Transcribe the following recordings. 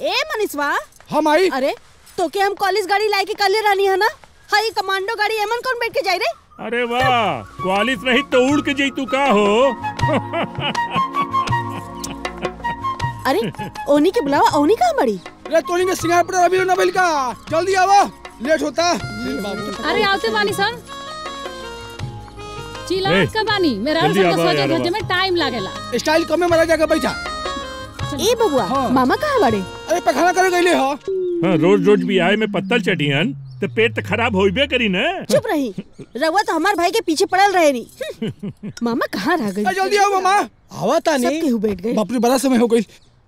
ए मनीषवा हम आई अरे तो के हम कॉलेज गाड़ी लाए के कल रानी है ना हाई कमांडो गाड़ी एमन कौन बैठ के जाई रे अरे वाह क्वालिस नहीं तो उड़ के जई तू का हो अरे ओनी के बुलावा ओनी कहाँ बड़ी रे तोनी के सिंगार पर अभी ना बेल का जल्दी आवा लेट होता अरे आवते बानी सन ए, चिल्लात का बानी मेरा जल्दी सन के आवा सोचे यार, भेजे आवा। में टाइम लागेला स्टाइल कमे मारा जाकर बैठा ए बबुआ हाँ। मामा कहाँ बड़े अरे पखाना करे गईले हो हाँ, रोज रोज भी आए में पत्तल चटियन तो पेट तो खराब होइबे करी ना चुप रही रउआ तो हमार भाई के पीछे पड़ल रहे नी मामा कहाँ रह गई ए, जल्दी आओ मामा आवा सब तानी केहू बैठ गए बाप रे बड़ा समय हो गई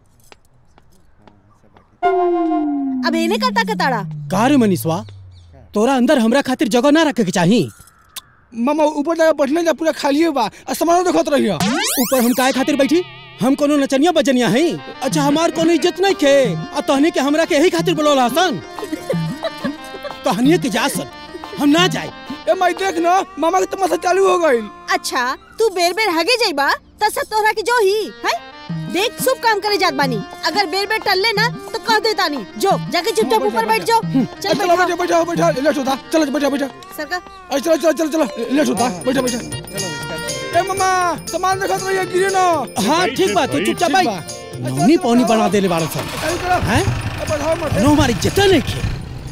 अब एने करता कताड़ा का रे मनीषवा तोरा अंदर हमरा खातिर जगह ना रखे के चाही मामा ऊपर जाकर बैठने जा पूरा खाली बा आ सामान देखत रहियो ऊपर हम काहे खातिर बैठी हम कोनो नचनिया बजनिया हई अच्छा हमार कोनो इज्जत नहीं खे आ तहनी के हमरा के यही खातिर बोलल हसन तहनी के जा सन हम ना जाए ए माई देख ना मामा के तमाशा चालू हो गई अच्छा तू बेर बेर हगे जाइबा त सब तोहरा के जो ही है देख शुभ काम करे जात बानी अगर बेर बेर टल ना तो कह देता नहीं जो जाके चुपचाप ऊपर बैठ जाओ चल चलो बैठा बैठो बैठो बैठो लेट होता चलो बैठो बैठो सरका अरे चलो चलो चलो चलो लेट होता बैठो बैठो ए मामा सामान देखत रहिए गिरे ना हाँ ठीक बा तू भाई, चुपचाप ठीक भाई बा। नौनी पौनी बना देले बाड़ो सन चलो चलो हैं ए, बढ़ाओ मत नो हमारी इज्जत नहीं खे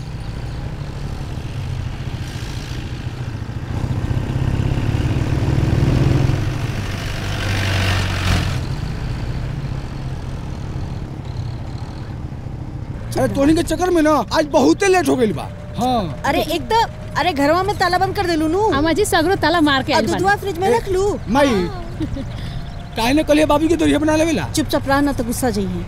अरे तोनी के चक्कर में ना आज बहुते लेट हो गई बा हाँ अरे एक तो अरे घरवा में ताला बंद कर देलू नु अम्मा जी सगरो ताला मार के आ आइल बानी दूधवा फ्रिज में रख लू माई काहे ने कलिए बाबू के दोरिया बना लेवेला चुपचाप रह ना तो गुस्सा जाइए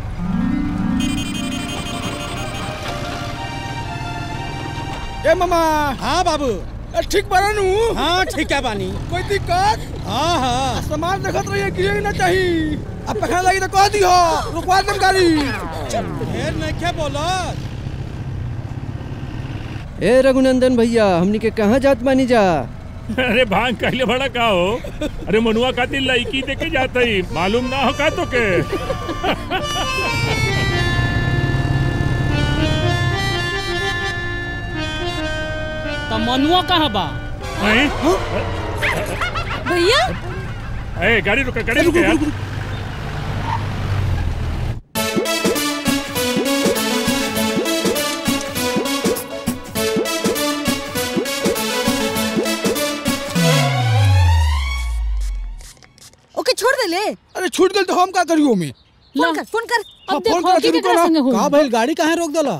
ए मामा हाँ बाबू ए, ठीक बना नू हाँ ठीक है बानी कोई दिक्कत हाँ हाँ सामान देखत रहिए गिरे ना चाहिए अब पखा लगी तो कह दियो रुकवा दम गाड़ी ढेर नहीं खे बोलो ए रघुनंदन भैया हमनी के कहाँ जात बानी जा अरे भांग कहले बड़ा का हो अरे मनुआ खातिर लड़की देके जाता ही मालूम ना हो का तो के तो मनुआ कहाँ बा हैं? भैया ए गाड़ी रुका गाड़ी रुका यार ओके छोड़ दे ले अरे छूट गई तो हम का करियो में फोन कर फोन कर हाँ, अब फोन देखो करा कि शुरू केकरा करा। संगे हो का भइल गाड़ी काहे रोक देला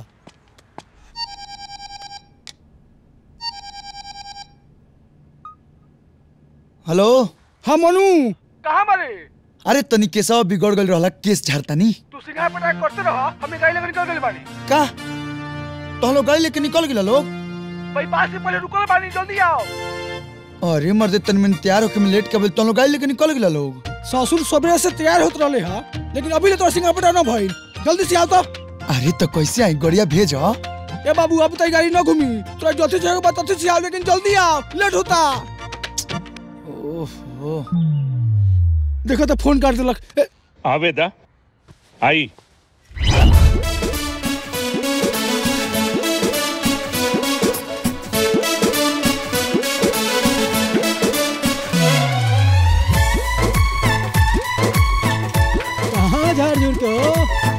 हेलो हाँ मनु कहाँ मारे अरे तनी केसवा बिगड़ गल रहला केस झाड़तानी तू सिंगार पटाक करते रहो हमें गाड़ी लेकर निकल गए बानी का तो हम लोग गाड़ी लेके निकल गिला लोग भाई पास से पहले रुको बानी जल्दी आओ अरे मर्दे तन में तैयार होके में लेट कर तो हम लोग गाड़ी लेके निकल गिला लोग ससुर सवेरे से तैयार होत रहले हा लेकिन अभी ले तो सिंगार पटा ना भइल जल्दी से आओ तो अरे तो कैसे आई गड़िया भेज ए बाबू अब तक गाड़ी ना घूमी तोरा जल्दी से बात तथी से आओ लेकिन जल्दी आओ लेट होता ओहो देखो तो फोन कर देलक ए, आवेदा आई कहाँ झाड़ झूड़ के हो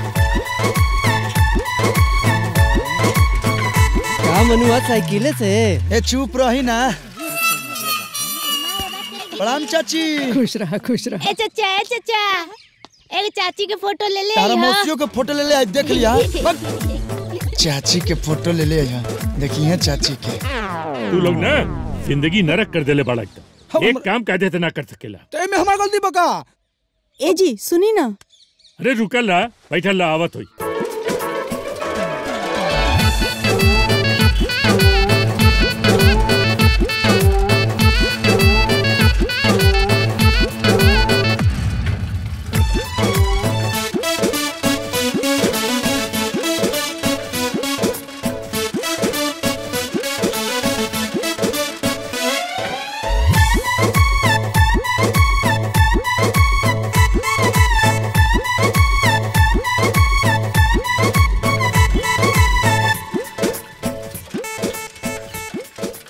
का मनुआ साइकिले से ए चुप रही ना प्रणाम चाची खुश रहा खुश रहा ए चचा ए चचा एक चाची के फोटो ले ले तारा यहाँ। मौसियों के फोटो ले ले आज देख लिया बस। चाची के फोटो ले ले यहाँ देखिए चाची के तू लोग ना जिंदगी नरक कर देले बड़ा एकदम हम- एक काम कायदे से ना कर सकेला तो एमे हमार गलती बका ए जी सुनी ना अरे रुकल ला बैठल ला आवत होई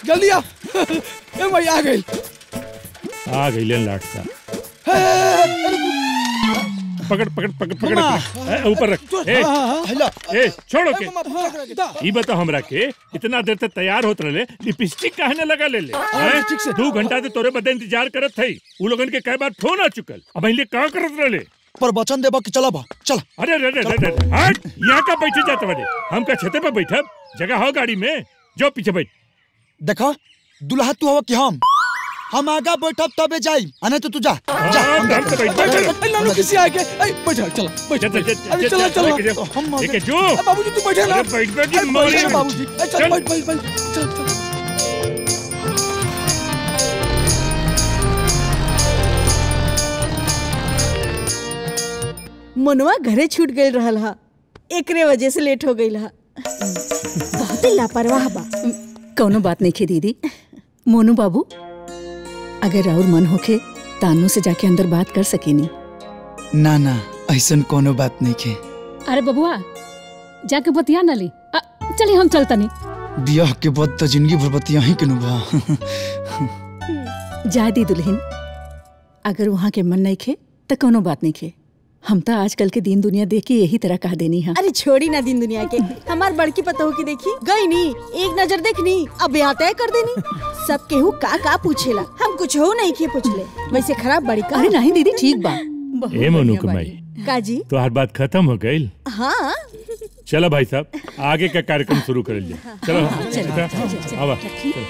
जल्दी आ ए भाई आ गई आ गई लाट सा पकड़ पकड़ पकड़ पकड़ ए, ऊपर रख ए हेलो ए छोड़ो के दा ई बता हमरा के इतना देर तक तैयार होत रहे लिपस्टिक काहे न लगा ले ले हैं? ठीक से। दू घंटा से तोरे बदे इंतजार करत थई उ लोगन के कई बार फोन आ चुकल अब अहिले का करत रहे पर वचन देबा कि चला बा चल अरे अरे अरे अरे अरे, हट यहाँ का बैठे जाते बड़े हम का छते पे बैठब जगह हो गाड़ी में जो पीछे बैठ देखा दुल्हा तू हवा कि हम हम आगा बैठब तबे जाई अने तो तू जा जा हाँ, हम हम तो बैठ बैठ ए, लालू किसी आ गया ए बैठा चलो बैठा चल, चल, चल, अरे चल, चलो चल, चलो चल, चल, हम एक जो ए, बाबूजी तू बैठे ना अरे बैठ बैठ ए, की मारी बैठे बाबूजी ए, चल चल। बैठ बैठ बैठ चल चल मनवा घरे छूट गई रहल हा एकरे वजह से लेट हो गई हा बहुत ही लापरवाह बा कौनो बात नहीं खे दीदी मोनू बाबू अगर और मन होखे तानू से जाके अंदर बात कर सकेनी ना ना ऐसन कोनो बात नहीं के अरे बबुआ जाके बतिया न ली अ, चली हम चलतनी बियाह के बाद तो जिंदगी भर बतिया ही के नुबा जा दी दुल्हन अगर वहाँ के मन नहीं खे तो कोनो बात नहीं खे हम तो आजकल के दिन दुनिया देख के यही तरह कह देनी है अरे छोड़ी ना दिन दुनिया के हमार बड़की पतोह की देखी गई नी एक नजर देखनी अब यहाँ तय कर देनी सब केहू का का पूछेला हम कुछ हो नहीं के पूछले वैसे खराब बड़ी का अरे नहीं दीदी ठीक बा ए मनु कमाई काजी तो हर बात खत्म हो गई हाँ चलो भाई साहब आगे का कार्यक्रम शुरू कर लिया चलो बेटा, आवा चलो।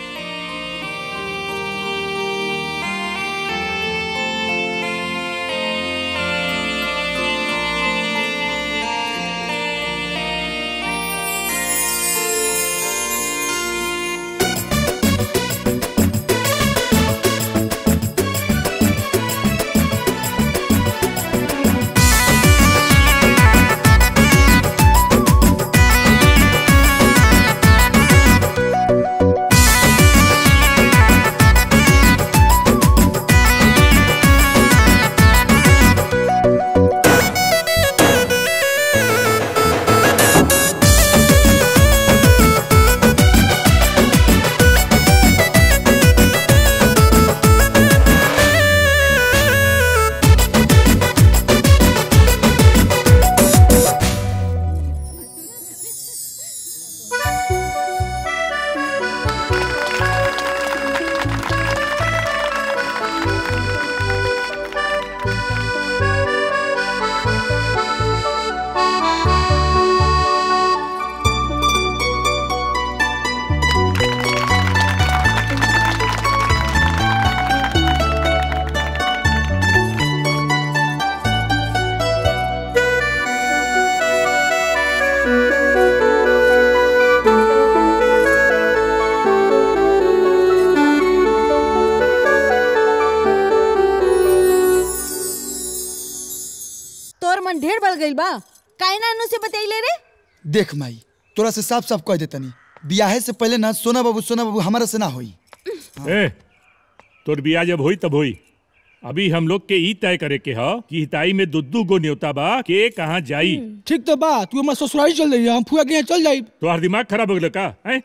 तोर मन ढेर बढ़ गई बा काहे ना अनु से बतैले रे देख माई तोरा से साफ साफ कह देतनी बियाहे से पहले ना सोना बाबू सोना बाबू हमारा से ना होई ए तोर बिया जब होई तब होई अभी हम लोग के ई तय करे के ह कि हिताई में दुद्दू गो न्योता बा के कहाँ जाई ठीक तो बा तू हमारे ससुराली चल रही है हम फुआ के यहाँ चल जाई तोहार दिमाग खराब हो गया का हैं?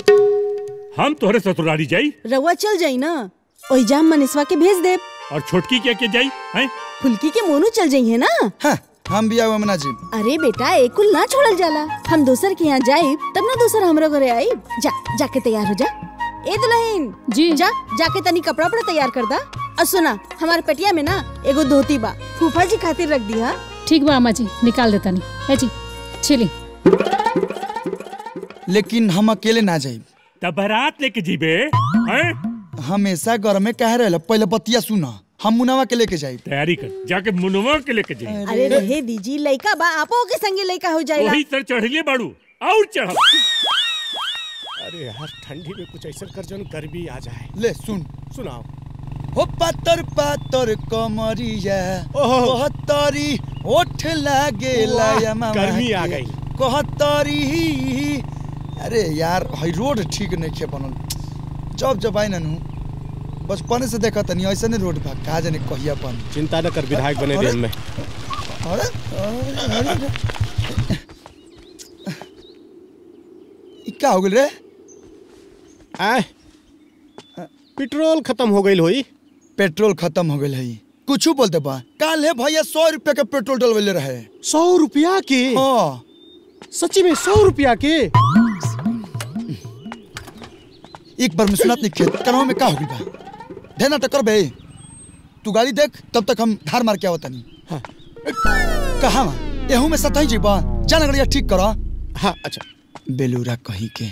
हम तोहरे ससुरारी जाई रउआ चल जाई ना ओई जाम मनीषवा के भेज दे और छोटकी क्या के जाई हैं? फुल्की के मोनू चल जाई है ना हाँ हम बिया हुआ मना जी अरे बेटा एकुल ना छोड़ल जाला हम दोसर के यहाँ जाए तब ना दोसर हमरा घरे आई जा जाके तैयार हो जा ए दुल्हन जी जा जाके तनी कपड़ा उपड़ा तैयार कर दा और सुना हमारे पेटिया में ना एगो धोती बा फूफा जी खातिर रख दिया ठीक बा अम्मा जी निकाल देता नहीं है जी छिली लेकिन हम अकेले ना जाई तब बारात लेके जीबे हैं? हमेशा घर में कह रहे पहले बतिया सुना हम मुनावा के लेके जाई तैयारी कर जाके मुनुआ के लेके जाई अरे रहे दीजी लइका बा आपो के संगे लइका हो जाएगा वही सर चढ़लिए बाड़ू और चढ़ अरे यार ठंडी में कुछ ऐसा कर जो गर्मी आ जाए ले सुन सुनाओ हो पातर पातर कमरिया ओहो। कहतरी ओठ लागे लाया मामा गर्मी आ के। गई। कहतरी अरे यार हई रोड ठीक नहीं खे बनल जब जब आई ननू बचपन से देखा तनी ऐसे नहीं रोड बा का जाने कहिया बन चिंता न कर विधायक बने दे अरे। हमें अरे अरे, अरे ई का हो गेल रे आए पेट्रोल खत्म हो गई होई पेट्रोल खत्म हो गई है कुछ बोलते बा काल है भैया सौ रुपया के पेट्रोल डलवले रहे सौ रुपया के हाँ सच्ची में सौ रुपया के एक बार में सुनात नहीं खेत कनवा में का हो गई बा ढेना टक्कर बे तू गाड़ी देख तब तक हम धार मार के आवता नहीं हाँ। कहा एहू में सताई जी बा जान गड़िया ठीक करो हाँ अच्छा बेलूरा कहीं के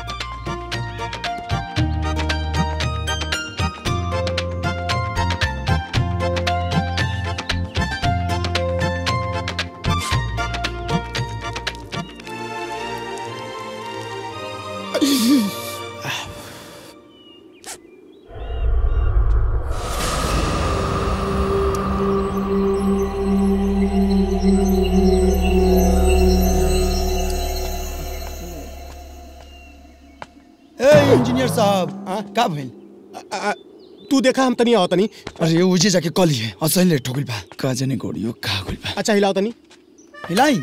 ए इंजीनियर साहब का भइल तू देखा हम तनी आओ तनी अरे उजे जाके कॉल है असली लेट हो गइल बा का जाने गोड़ियो का हो गइल बा अच्छा हिलाओ तनी हिलाई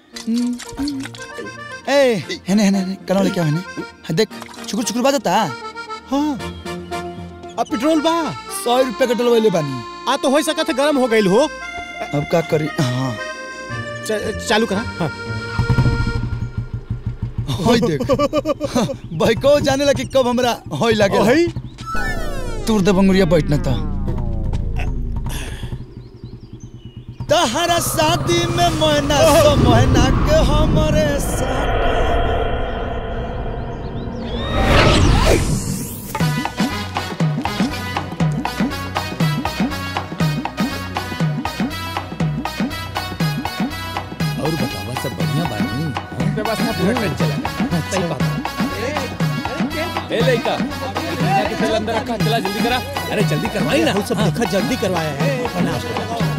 ए हेने हेने हेने कनो लेके आओ हेने हाँ, देख चुकुर चुकुर बाजता हाँ अब पेट्रोल बा सौ रुपया का डलवैले बानी आ तो हो सकत है गरम हो गई हो अब का करी हाँ च- चालू करा हाँ होई देख भाई को जाने लगे कब हमरा होई लागे हई तूर दे बंगुरिया बैठना था तहरा शादी में मोहना सो मोहना के हमरे साथ और बतावा सब बढ़िया बानी व्यवस्था पूरा ट्रेन चला सही बात ए लइका इतना के तेल अंदर रखा चला जल्दी करा अरे जल्दी करवाई ना सब देखा जल्दी करवाया है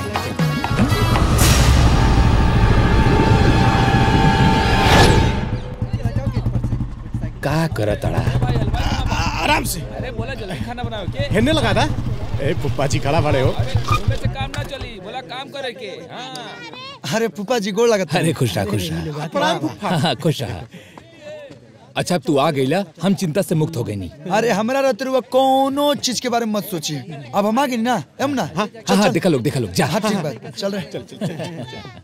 का करतड़ा आराम से अरे बोला जल्दी खाना बनाओ के हेने लगा था ए पुप्पा जी खड़ा बड़े हो उनमें से काम ना चली बोला काम करे के हां अरे फूफा जी गोड़ लगत अरे खुश रहा खुश रहा प्रणाम पुप्पा हाँ, हाँ, खुश रहा अच्छा अब तू आ गईला हम चिंता से मुक्त हो गई नी अरे हमरा रहते रुआ कोनो चीज के बारे में मत सोची अब हम आ गए ना एम ना हाँ हाँ देखा लोग देखा लोग जा हाँ ठीक बात चल रहे चल चल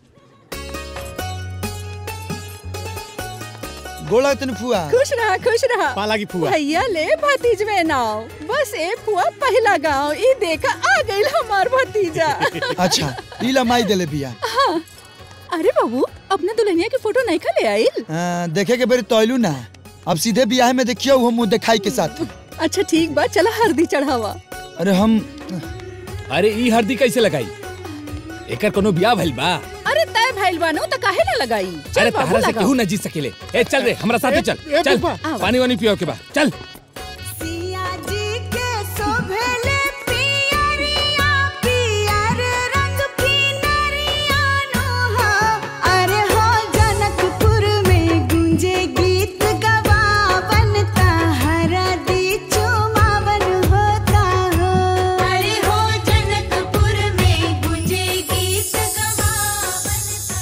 गोला तन फुआ खुश रहा खुश रहा पाला की फुआ भैया ले भतीज में नाव बस ए फुआ पहला गांव ई देखा आ गइल हमार भतीजा अच्छा इला माई देले बिया हाँ अरे बाबू अपने दुल्हनिया की फोटो नहीं खा ले आइल आ, देखे के बेरी तोयलू ना अब सीधे बियाह में देखियो वो मुंह दिखाई के साथ अच्छा ठीक बा चला हल्दी चढ़ावा अरे हम अरे ई हल्दी कैसे लगाई एकर कोनो बियाह भइल बा अरे तय भइल बानो त काहे ना लगाई चल अरे बाबू तहरा से लगाओ। केहू न जीत सकेले ए चल रे हमरा साथे चल ए, चल पुप्पा। पानी वानी पियो के बा चल अरे हो जनकपुर में गुंजे गीत गवावन हरा दी चुमावन होता हो अरे हो जनकपुर में गुंजे गीत गवावन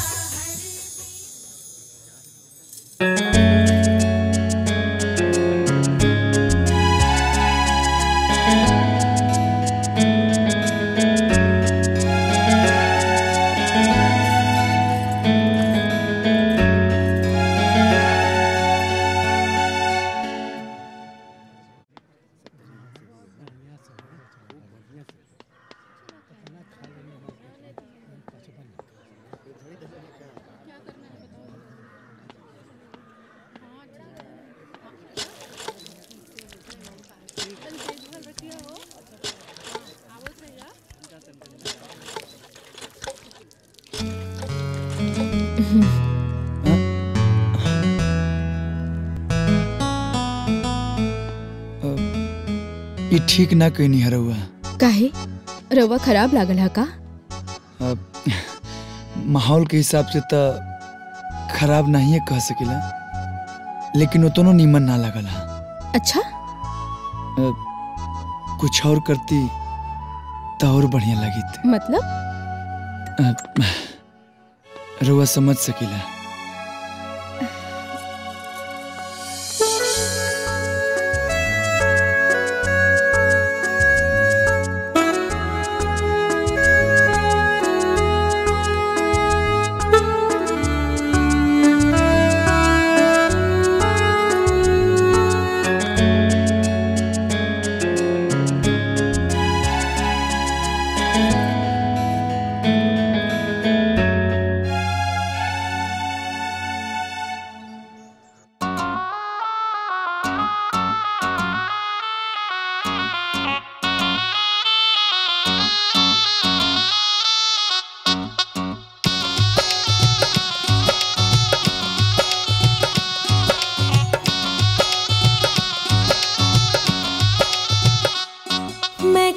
ये ठीक ना कहनी हरुआ काहे रवा खराब लागल है का अब माहौल के हिसाब से तो खराब नहीं है कह सकेला लेकिन उतनो नीमन ना लगला अच्छा अब कुछ और करती तो और बढ़िया लगी मतलब अब रुआ समझ सकेला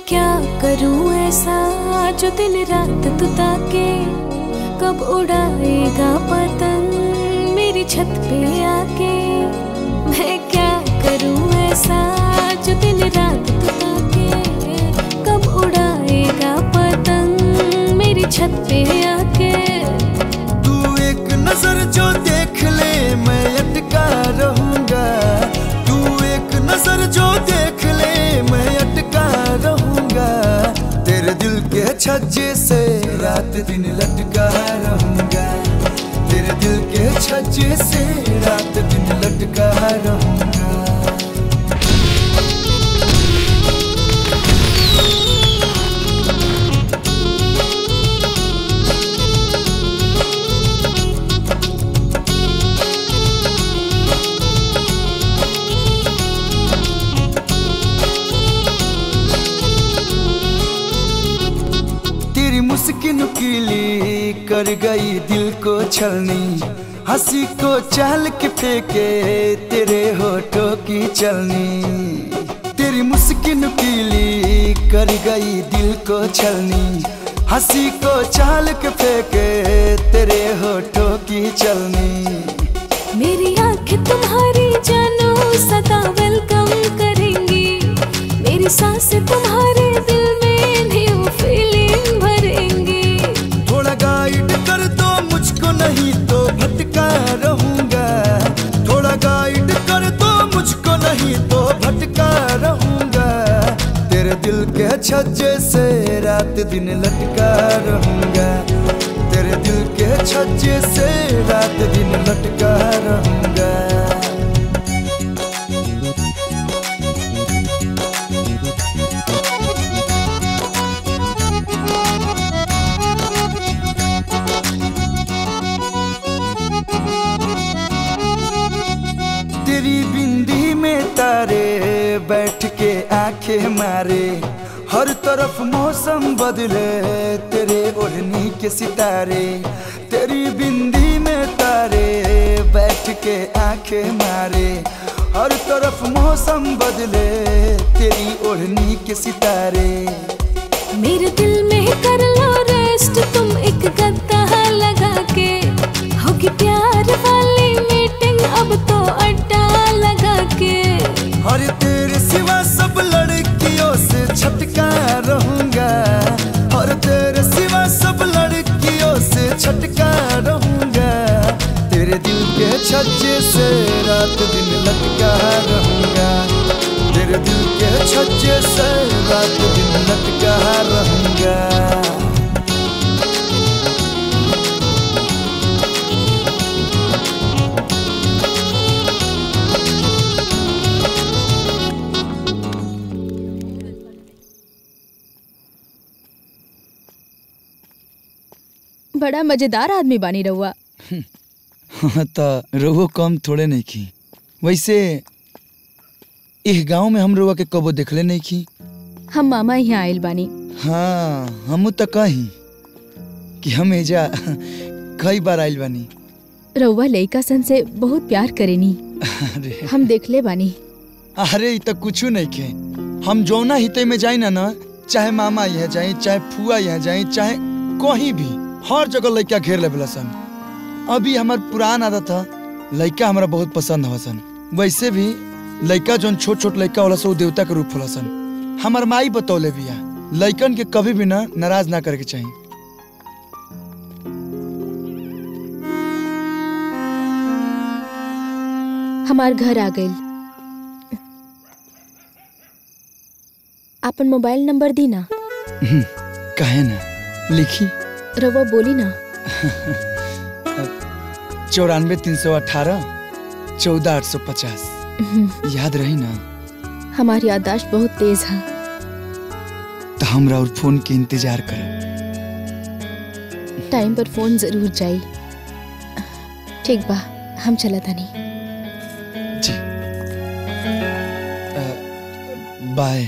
क्या करूं ऐसा जो दिन रात तू ताके कब उड़ाएगा पतंग मेरी छत पे आके मैं क्या करूं ऐसा जो दिन रात तू ताके कब उड़ाएगा पतंग मेरी छत पे आके तू एक नजर जो देख ले मैं अटका रहूंगा तू एक नजर जो देख ले मैं अटका रहूंगा तेरे दिल के छज्जे से रात दिन लटका रहूंगा तेरे दिल के छज्जे से रात दिन लटका रहूंगा तेरी मुस्किन नुकीली कर गई दिल को छलनी हंसी को चाल के फेंके तेरे होठों की चलनी तेरी मुस्किन नुकीली कर गई दिल को छलनी हंसी को चाल के फेंके तेरे होठों की चलनी मेरी आंखें तुम्हारी जानो सदा वेलकम करेंगी मेरी सांसें तुम्हारे दिल में न्यू फीलिंग भरेंगी थोड़ा गाइड कर दो मुझको नहीं तो भटका रहूंगा थोड़ा गाइड कर दो मुझको नहीं तो भटका रहूंगा तेरे दिल के छज्जे से रात दिन लटका रहूंगा तेरे दिल के छज्जे से रात दिन लटका रहूंगा तेरी बिंदी में तारे बैठ के आंखें मारे हर तरफ मौसम बदले तेरे ओढ़नी के सितारे तेरी बिंदी में तारे बैठ के आंखें मारे हर तरफ मौसम बदले तेरी ओढ़नी के सितारे मेरे दिल में कर लो रेस्ट तुम एक गद्दा लगा के होगी प्यार वाली मीटिंग अब तो अड्डा लगा के और तेरे सिवा सब लड़कियों से छटका रहूंगा और तेरे सिवा सब लड़कियों से छटका रहूंगा तेरे दिल के छज्जे से रात दिन लटका रहूंगा तेरे दिल के छज्जे से रात दिन लटका रहूंगा बड़ा मजेदार आदमी बानी रहुआ हाँ तो रहुओ कम थोड़े नहीं की वैसे इस गांव में हम रहुआ के कबो देखले नहीं की हम मामा यहाँ आयल बानी हाँ हम तो कही कि हम एजा कई बार आइल बानी रहुआ लइका सन से बहुत प्यार करेनी अरे हम देखले बानी अरे इ तो कुछ नहीं के हम जौना हिते में जाई ना ना चाहे मामा यहाँ जाई चाहे फुआ यहाँ जाई चाहे कहीं भी हर जगह लड़का घेर लेवला सन अभी हमार पुरान आदत था लड़का हमरा बहुत पसंद हवा सन वैसे भी लड़का जौन छोट छोट लड़का होला सन उ देवता के रूप होला सन हमार माई बतौले बिया लड़कन के कभी भी ना नाराज ना करे के चाहिए हमार घर आ गइल आपन मोबाइल नंबर दी ना हम्म, काहे ना लिखी रवा बोली ना चौरानवे तीन सौ अठारह चौदह आठ सौ पचास हम्म, याद रही ना हमारी याददाश्त बहुत तेज है तो हमरा और फोन के इंतजार कर टाइम पर फोन जरूर जाई ठीक बा हम चला तनी जी बाय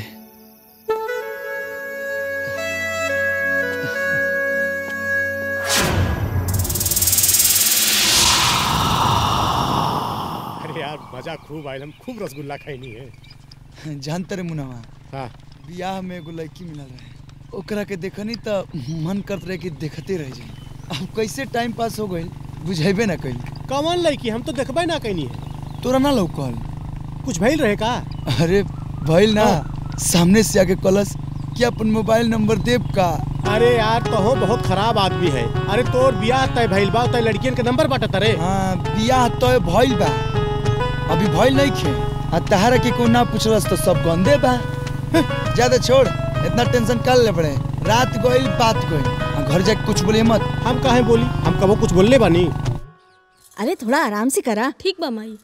अरे यार मजा खूब आयल हम खूब रसगुल्ला खाई है जानते रे मुनवा हाँ बियाह में एगो लड़की मिलल रहे ओकरा के देखनी त मन करत रहे कि देखते रह जाई अब कैसे टाइम पास हो गइल बुझेबे ना कइल कौन लड़की हम तो देखबे ना कहीं है तोरा ना लौकल कुछ भइल रहे का अरे भइल ना सामने से आके कलस कि अपन मोबाइल नंबर देब का अरे यार तो हो बहुत खराब आदमी है अरे तोर बियाह तय भइल बा तय लड़कियन के नंबर बाटत रे हाँ बियाह तय भइल बा अभी भइल नहीं खे आ तहारा के को ना पूछलस तो सब गंदे बा ज्यादा छोड़ इतना टेंशन कर ले पड़े रात गइल बात गइल आ घर जाके कुछ बोले मत हम काहे बोली हम कबो कुछ बोलले बानी अरे थोड़ा आराम से करा ठीक बा माई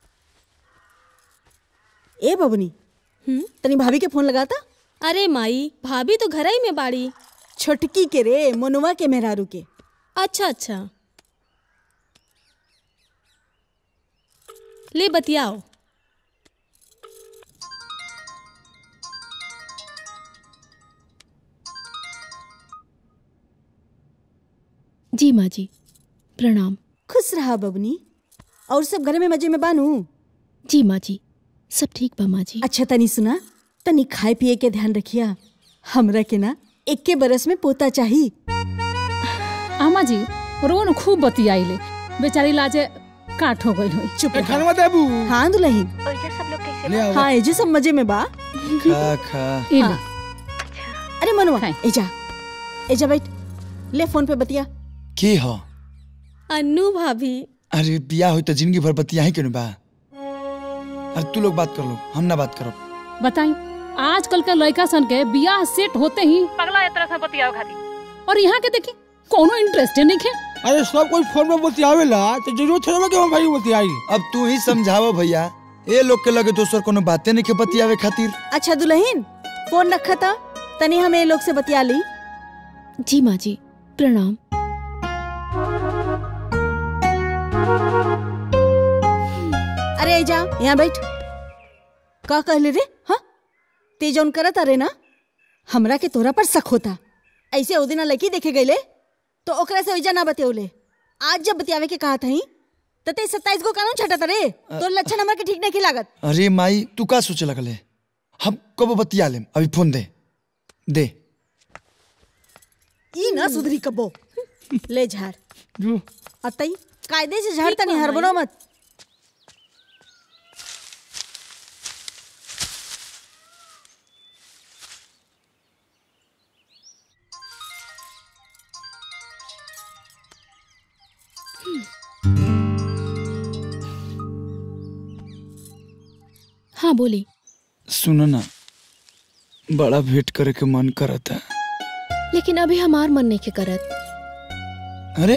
ए बबनी तनी भाभी के फोन लगाता अरे माई भाभी तो घर ही में बाड़ी छोटकी के रे मनुआ के मेहरारू के अच्छा अच्छा ले बतियाओ जी माँ जी प्रणाम खुश रहा बबनी और सब घर में मजे में बानू जी माँ जी सब ठीक बा माँ जी अच्छा तनी सुना तनी खाए पिए के ध्यान रखिया हमरा के ना इक्के बरस में पोता चाही आमा जी रोन खूब बतियाइले बेचारी लाजे काट हो गई हुई चुप रहा। खानवा देबू हाँ दुल्हन ले आओ हाँ एजे सब मजे में बा खा खा हाँ। अरे मनुआ एजा एजा बैठ ले फोन पे बतिया के हो अन्नू भाभी अरे बियाह होई तो जिंदगी भर बतिया ही क्यों बा अरे तू लोग बात कर लो हम ना बात करो बताई आजकल के लड़का सन के बियाह सेट होते ही पगला एक तरह से बतियाओ खाती और यहाँ के देखी कोनो इंटरेस्ट नहीं है अरे सब कोई फोन में बतियावेला तो जरूरत है कि हम भाई बतियाई अब तू ही समझावो भैया ए लोग के लगे दोसर कोनो बातें नहीं के बतियावे खातिर अच्छा दुल्हन फोन रखा था तनी हमें लोग से बतिया ली जी माँ जी प्रणाम अरे एजा यहाँ बैठ का कहले रे हाँ ते जौन करत अरे ना हमरा के तोरा पर शक होता ऐसे ओ दिना लड़की देखे गईले तो ओकरा से ओइजा ना बतियौले आज जब बतियावे के कहा थी तो ते सत्ताईस गो कानून छटत रे तो लक्षण हमरा के ठीक नहीं लागत अरे माई तू का सोचे लगले हम कब बतिया लेम अभी फोन दे दे ई ना सुधरी कबो ले झाड़ अतई कायदे से झाड़ तनी हड़बड़ो मत हाँ बोली सुनो ना बड़ा भेंट करे के मन करता है लेकिन अभी हमार मन नहीं के करत अरे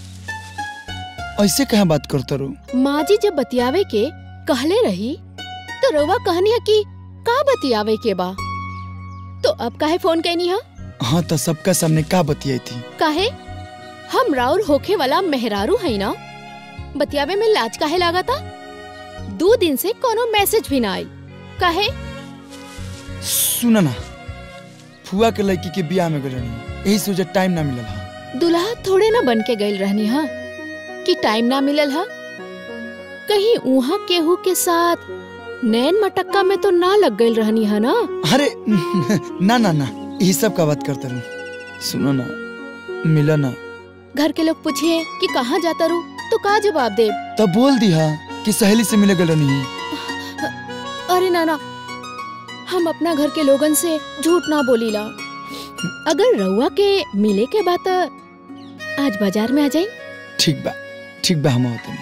ऐसे कहाँ बात करता रू माँ जी जब बतियावे के कहले रही तो रउआ कहनी है कि का बतियावे के बा तो अब काहे फोन कैनी है हाँ तो सबका सामने का बतियाई थी काहे हम राउर होखे वाला मेहरारू है ना बतियावे में लाज काहे लागा था दो दिन से कोनो मैसेज भी ना आई काहे सुनो ना फुआ के लड़की के बियाह में गए रहनी यही से मुझे टाइम ना मिलल हा दुल्हा थोड़े ना बन के गइल रहनी हा कि टाइम ना मिलल हा कहीं उहा केहू के साथ नैन मटक्का में तो ना लग गइल रहनी हा ना अरे ना ना ना यही सब का बात करता रहूं सुनो ना मिला ना घर के लोग पूछे कि कहाँ जाता रू तो का जवाब दे तब बोल दिया कि सहेली से मिले गए नहीं अरे नाना हम अपना घर के लोगन से झूठ ना बोलीला अगर रउआ के मिले के बात आज बाजार में आ जाई ठीक बा ठीक बा हम होते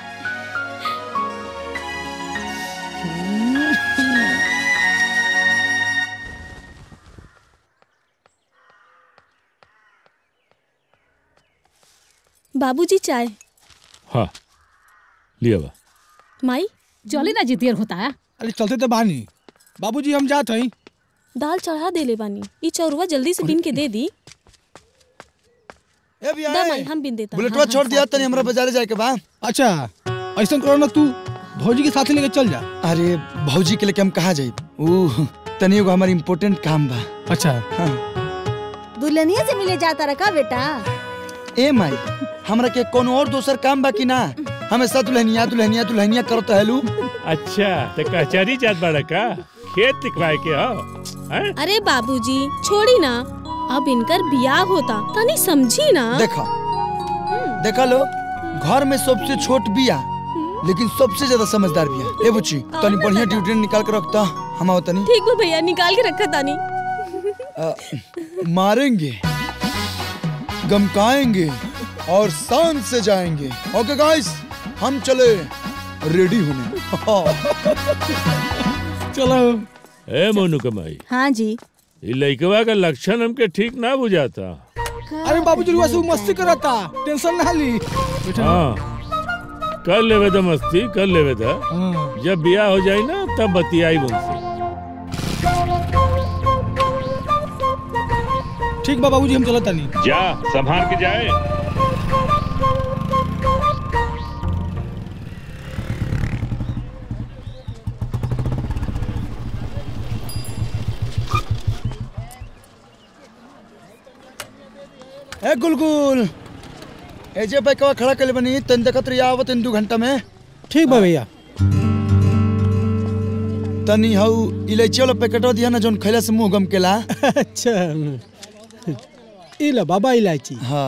बाबूजी चाय हाँ लिया बा माई चली ना जितियर होता है अरे चलते तो बानी बाबूजी हम जात हई दाल चढ़ा देले बानी ई चौरुआ जल्दी से बिन के दे दी ए भैया दा माई हम बिन देता बुलेटवा छोड़ दिया तनी हमरा बाजारे जाए के बा अच्छा ऐसा करो ना तू भौजी के साथ लेके चल जा अरे भौजी के लेके हम कहाँ जाई ऊ तनी एगो हमार इम्पोर्टेंट काम बा अच्छा हाँ दुल्हनिया से मिले जाता रखा बेटा ए माई हमरा के कोनो और दोसर काम बा कि ना हमेशा दुल्हनिया दुल्हनिया दुल्हनिया करत हेलू अच्छा तो कचहरी जात बाड़ा का खेत दिखवाए के हा हैं? अरे बाबूजी छोड़ी ना अब इनकर बियाह होता तनी समझी ना देखा देखा लो घर में सबसे छोट बिया लेकिन सबसे ज्यादा समझदार बिया ए बुच्ची तनी बढ़िया ड्यूटी निकाल के रखता हम आओ तनी ठीक बा भैया निकाल के रखा तानी अ, मारेंगे गमकाएंगे और शान से जाएंगे ओके गाइस हम चले रेडी होने चलो ए मोनू कमाई हाँ जी ये लइकवा का लक्षण हमके ठीक ना बुझाता अरे बाबूजी वैसे वो मस्ती करता टेंशन ना ली हाँ कर लेवे तो मस्ती कर लेवे तो जब बियाह हो जाए ना तब बतियाई मुझसे ठीक बा बाबूजी हम चलत तानी जा संभाल के जाए ए गुलगुल ए जे बैकवा खड़ा कर बनी तन देखत रही आवत इन दू घंटा में ठीक बा भैया तनी हऊ इलायची वाला पैकेटवा दिया ना जोन खैला से मुंह गमकेला अच्छा ई ला बाबा इलायची हाँ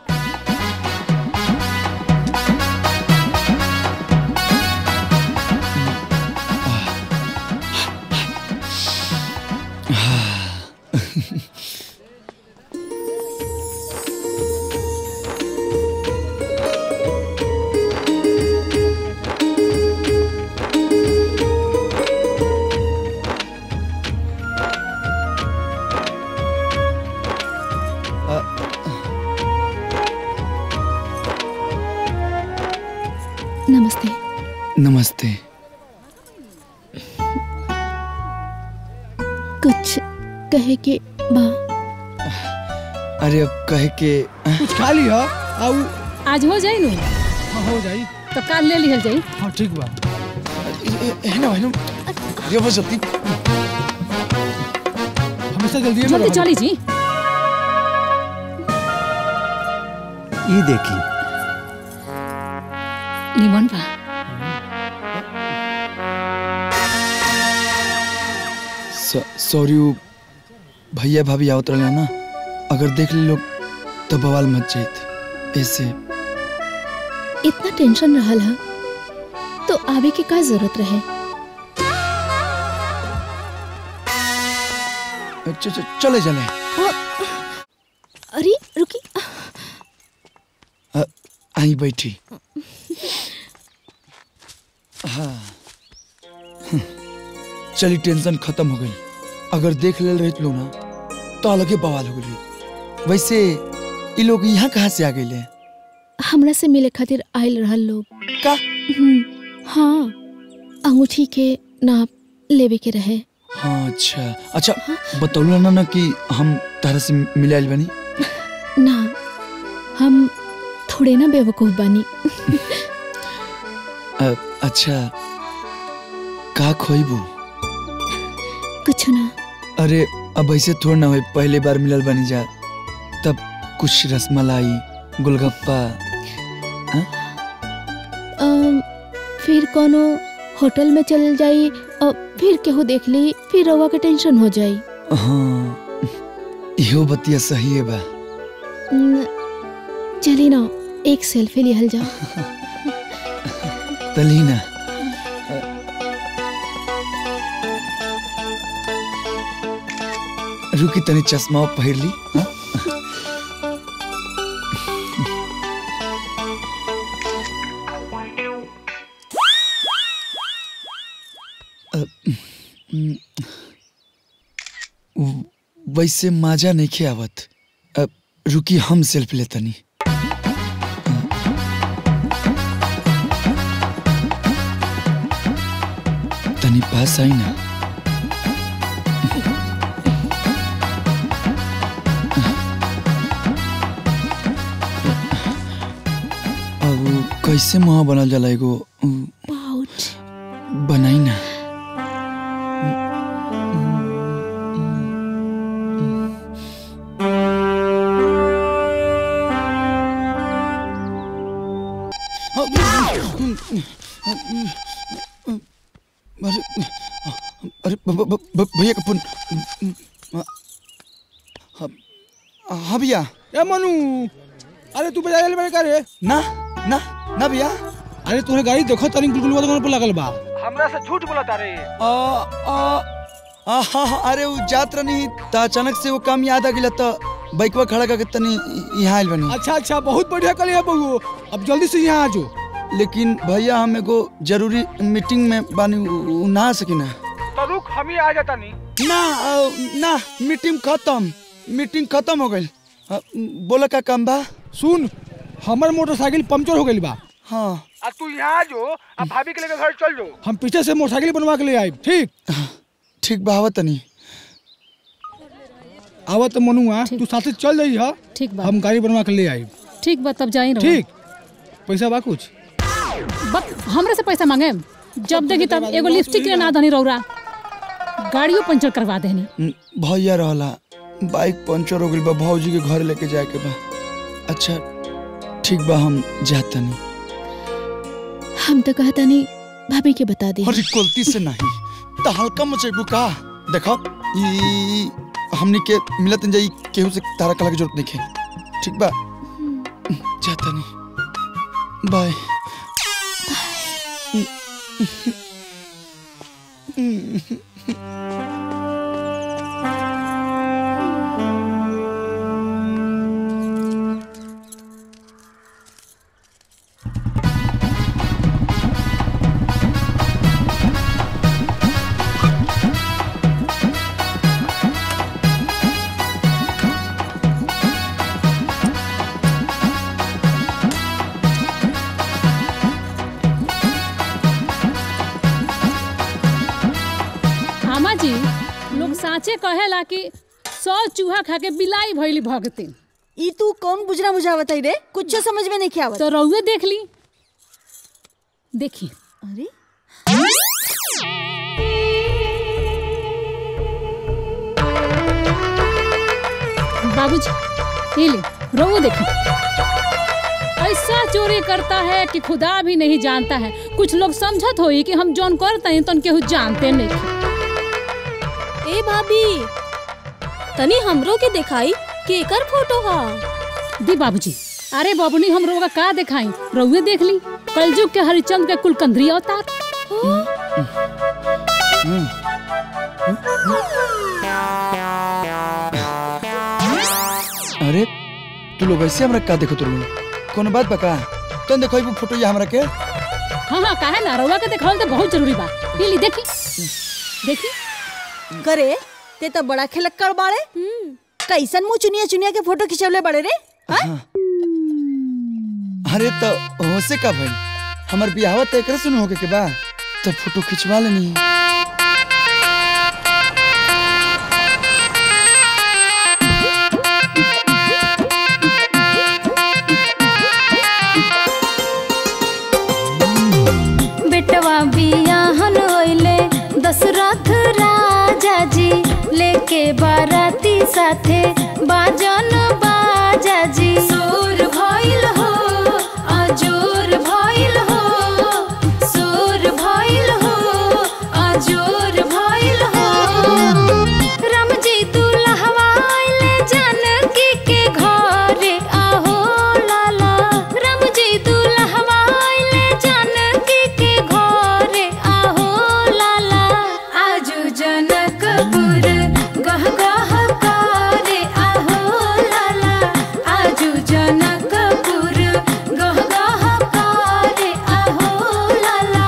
नमस्ते नमस्ते कुछ कहे के बा अरे अब कहे के कुछ खा लिया आऊ आज हो जाई नु हाँ, हो जाई तो काल ले लिहल जाई हाँ ठीक बा है ना भाई ये बस जल्दी हमेशा जल्दी जल्दी चली जी ये देखी निमन बा सॉरी वो भैया भाभी आवत रहे ना अगर देख ले लोग तो बवाल मच जाइत ऐसे इतना टेंशन रहल हा तो आवे के का जरूरत रहे च- च- चले चले अरे रुकी अ, आई बैठी हाँ हम्म, चली टेंशन खत्म हो गई अगर देख ले रहे लोग ना तो अलगे बवाल हो गई वैसे ये लोग यहाँ कहाँ से आ गए हमरा से मिले खातिर आयल रहल लोग का हाँ अंगूठी के नाप लेवे के रहे हाँ अच्छा अच्छा बतौला ना ना कि हम तारा से मिले आइल बनी ना हम थोड़े ना बेवकूफ बानी अ, अच्छा का खोइबू कुछ ना अरे अब ऐसे थोड़ा ना हो पहले बार मिलल बनी जा तब कुछ रसमलाई गोलगप्पा अम, फिर कोनो होटल में चल जाई और फिर केहू देख ली फिर रवा के टेंशन हो जाई हाँ इहो बतिया सही है बा न, चली ना एक सेल्फी लिहल जाओ तलीना रुकी तनी चश्मा पहिर ली हाँ? अ, हम्म, व- वैसे माजा नहीं खे आवत अब रुकी हम सेल्फी लेतनी तनी पास आई ना अब कैसे मुहा बनल जाला एगो उ, पाउच बनाई ना अरे ब- ब- ब- ब- भैया का फोन हाँ हाँ भैया ए मनु अरे तू बजा ले बड़े का रे ना ना ना भैया अरे तोहरे गाड़ी देखो तनी गुलगुलवा दुकान पर लगल बा हमरा से झूठ बोला तारे आ आ आ हाँ हाँ अरे वो जात नहीं त अचानक से वो काम याद आ गया तो बाइकवा खड़ा करके तनी यहाँ आइल बनी अच्छा अच्छा बहुत बढ़िया कल है बहू अब जल्दी से यहाँ आ जाओ लेकिन भैया हम एगो जरूरी मीटिंग में बानी उ- उ- ना आ सकी ना तो रुक हम ही आ जाता नहीं ना अ, ना मीटिंग खत्म मीटिंग खत्म हो गई बोला का काम बा सुन हमर मोटरसाइकिल पंचर हो गई बा हाँ अब तू यहाँ आ जो अब भाभी के लेकर घर चल जाओ हम पीछे से मोटरसाइकिल बनवा के ले आए ठीक ठीक बा आवा तनी आवा तो मनुआ तू साथे चल जाई हा ठीक बा हम गाड़ी बनवा के ले आए ठीक बा तब जाई रहो ठीक पैसा बा कुछ बक हमरे से पैसा मांगे जब देखी तब एगो लिपस्टिक के ना धनी रौरा गाड़ियों पंचर करवा देनी न, भैया रहला बाइक पंचर हो गई बा भौजी के घर लेके जाए के बा अच्छा ठीक बा हम जाता नहीं हम तो कहता नहीं भाभी के बता दी अरे गलती से नहीं तो हल्का मचेबू का देखो ई हमनी के मिलत न जाई केहू से तारा कला की जरूरत नहीं है ठीक बा जाता नहीं बाय आमा जी लोग साचे कहेला कि सौ चूहा खा के बिलाई भइली भगतिन ई तू कौन बुझना बुझावत है रे कुछ समझ में नहीं आवत तो रउए देख ली देखी अरे बाबूजी ये ले रउए देखी ऐसा चोरी करता है कि खुदा भी नहीं जानता है कुछ लोग समझत होई कि हम जौन करते हैं तो केहू जानते नहीं ए भाभी तनी हमरो के दिखाई केकर फोटो हा दी बाबूजी अरे बाबूनी हम रोगा का दिखाई रउए देख ली कलयुग के हरिचंद के कुलकंदरी अवतार अरे तू लोग ऐसे हमरा का देखो तू कोनो बात बका तुम देखो वो फोटो ये हमरा के हाँ हाँ काहे ना रउआ के दिखावल तो बहुत जरूरी बा ये ली देखी देखी करे ते तो बड़ा खिलक्कड़ बाड़े कैसन मुंह चुनिया चुनिया के फोटो खिंचवले बड़े रे हाँ? अरे तो होसे का भाई हमर बियाह तय करे सुन होके के बा तो फोटो खिंचवा लेनी बेटवा बियाहन होइले दशरथ राजा जी लेके बाराती साथे बाजन बाजा जी सोर भइल हो अजोर भइल हो सोर भइल हो अजोर भइल हो राम जी दुल्हवा आइले जानकी के घरे आहो लाला राम जी दुल्हवा आइले जानकी के घरे आहो लाला आजू जनकपुर गह गह करे आहो लाला आजू जनकपुर गह गह करे आहो लाला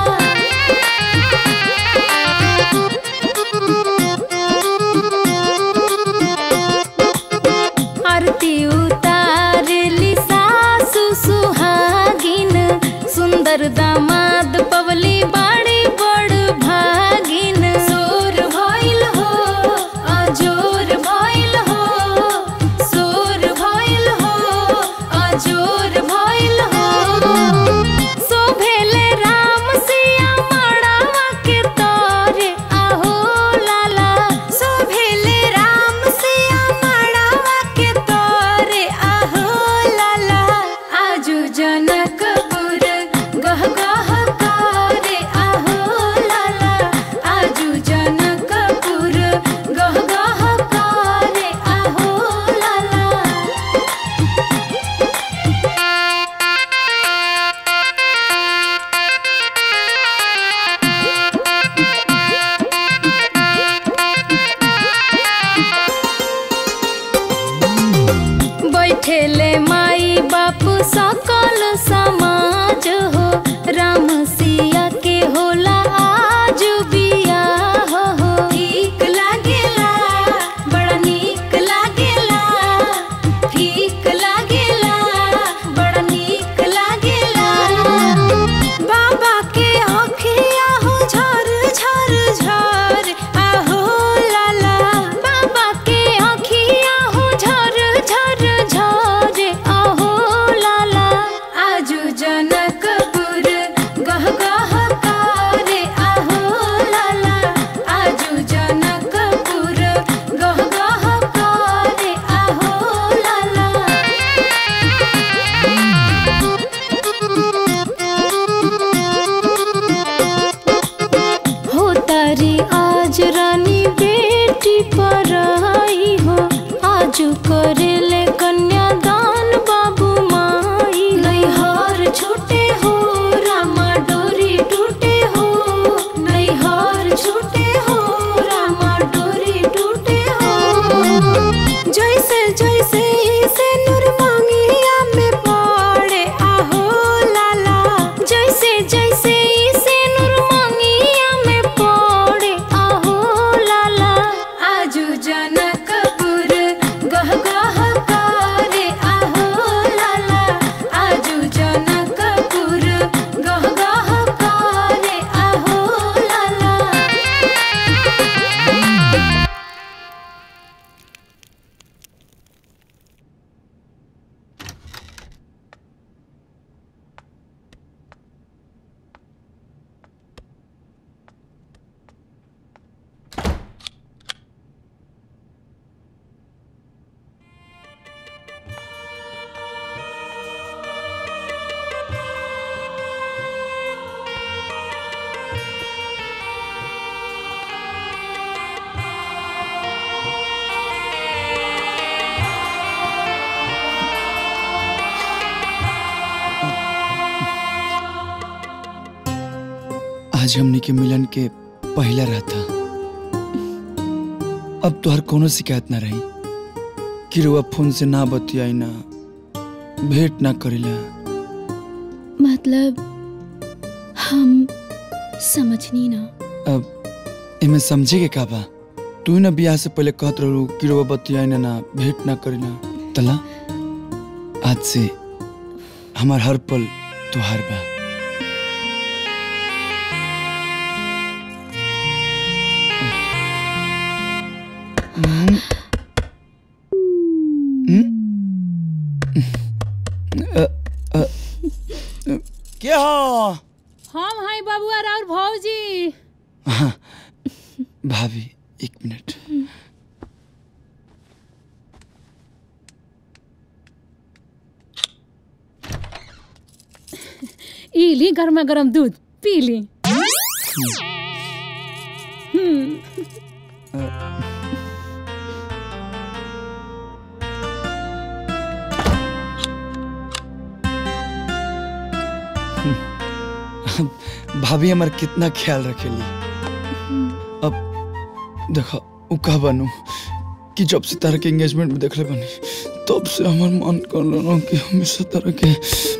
आरती उतारली सासु सुहागिन सुंदर दामाद पवली बाड़ी बड़ भागिन सोर भइल हो अजोर भइल हो सोर भइल हो अजोर भइल हो शोभेले राम सिया मड़ावा के तोरे आहो लाला शोभेले राम सिया मड़ावा के तोरे आहो लाला आजू जनकपुर गह गह करी आज रानी बेटी पर आई हो आज करे ले कन्यादान बाबू माई नैहार छूटे हो रामा डोरी टूटे हो नैहार छूटे हो रामा डोरी टूटे हो जैसे जैसे से नूर मांगिया में पड़े आहो लाला जैसे जैसे से नूर मांगिया में पड़े आहो लाला आजू जनकपुर गह गह करे आहो लाला आजू जनकपुर गह गह करे आहो लाला आज हमने के मिलन के पहला रहता अब तो हर कोनो शिकायत ना रही कि रुआ फोन से ना बतियाई ना भेंट ना करेला मतलब हम समझनी ना अब एमे समझे के का बा तू ही ना बियाह से पहले कहत रहू कि रुआ बतियाई ना ना भेंट ना करेला तला आज से हमार हर पल तुहार बा हम्म। हम्म? अ, अ, अ, के हो हम हाय बाबुआ राउर भौजी हाँ, भाभी एक मिनट ई ली गर्मा गर्म दूध पी ली हम्म भाभी हमार कितना ख्याल रखेली अब देखो उ कह बनू कि जब से तारा के एंगेजमेंट में देखले बनी तब से हमार मन कर लो कि हमेशा तारा के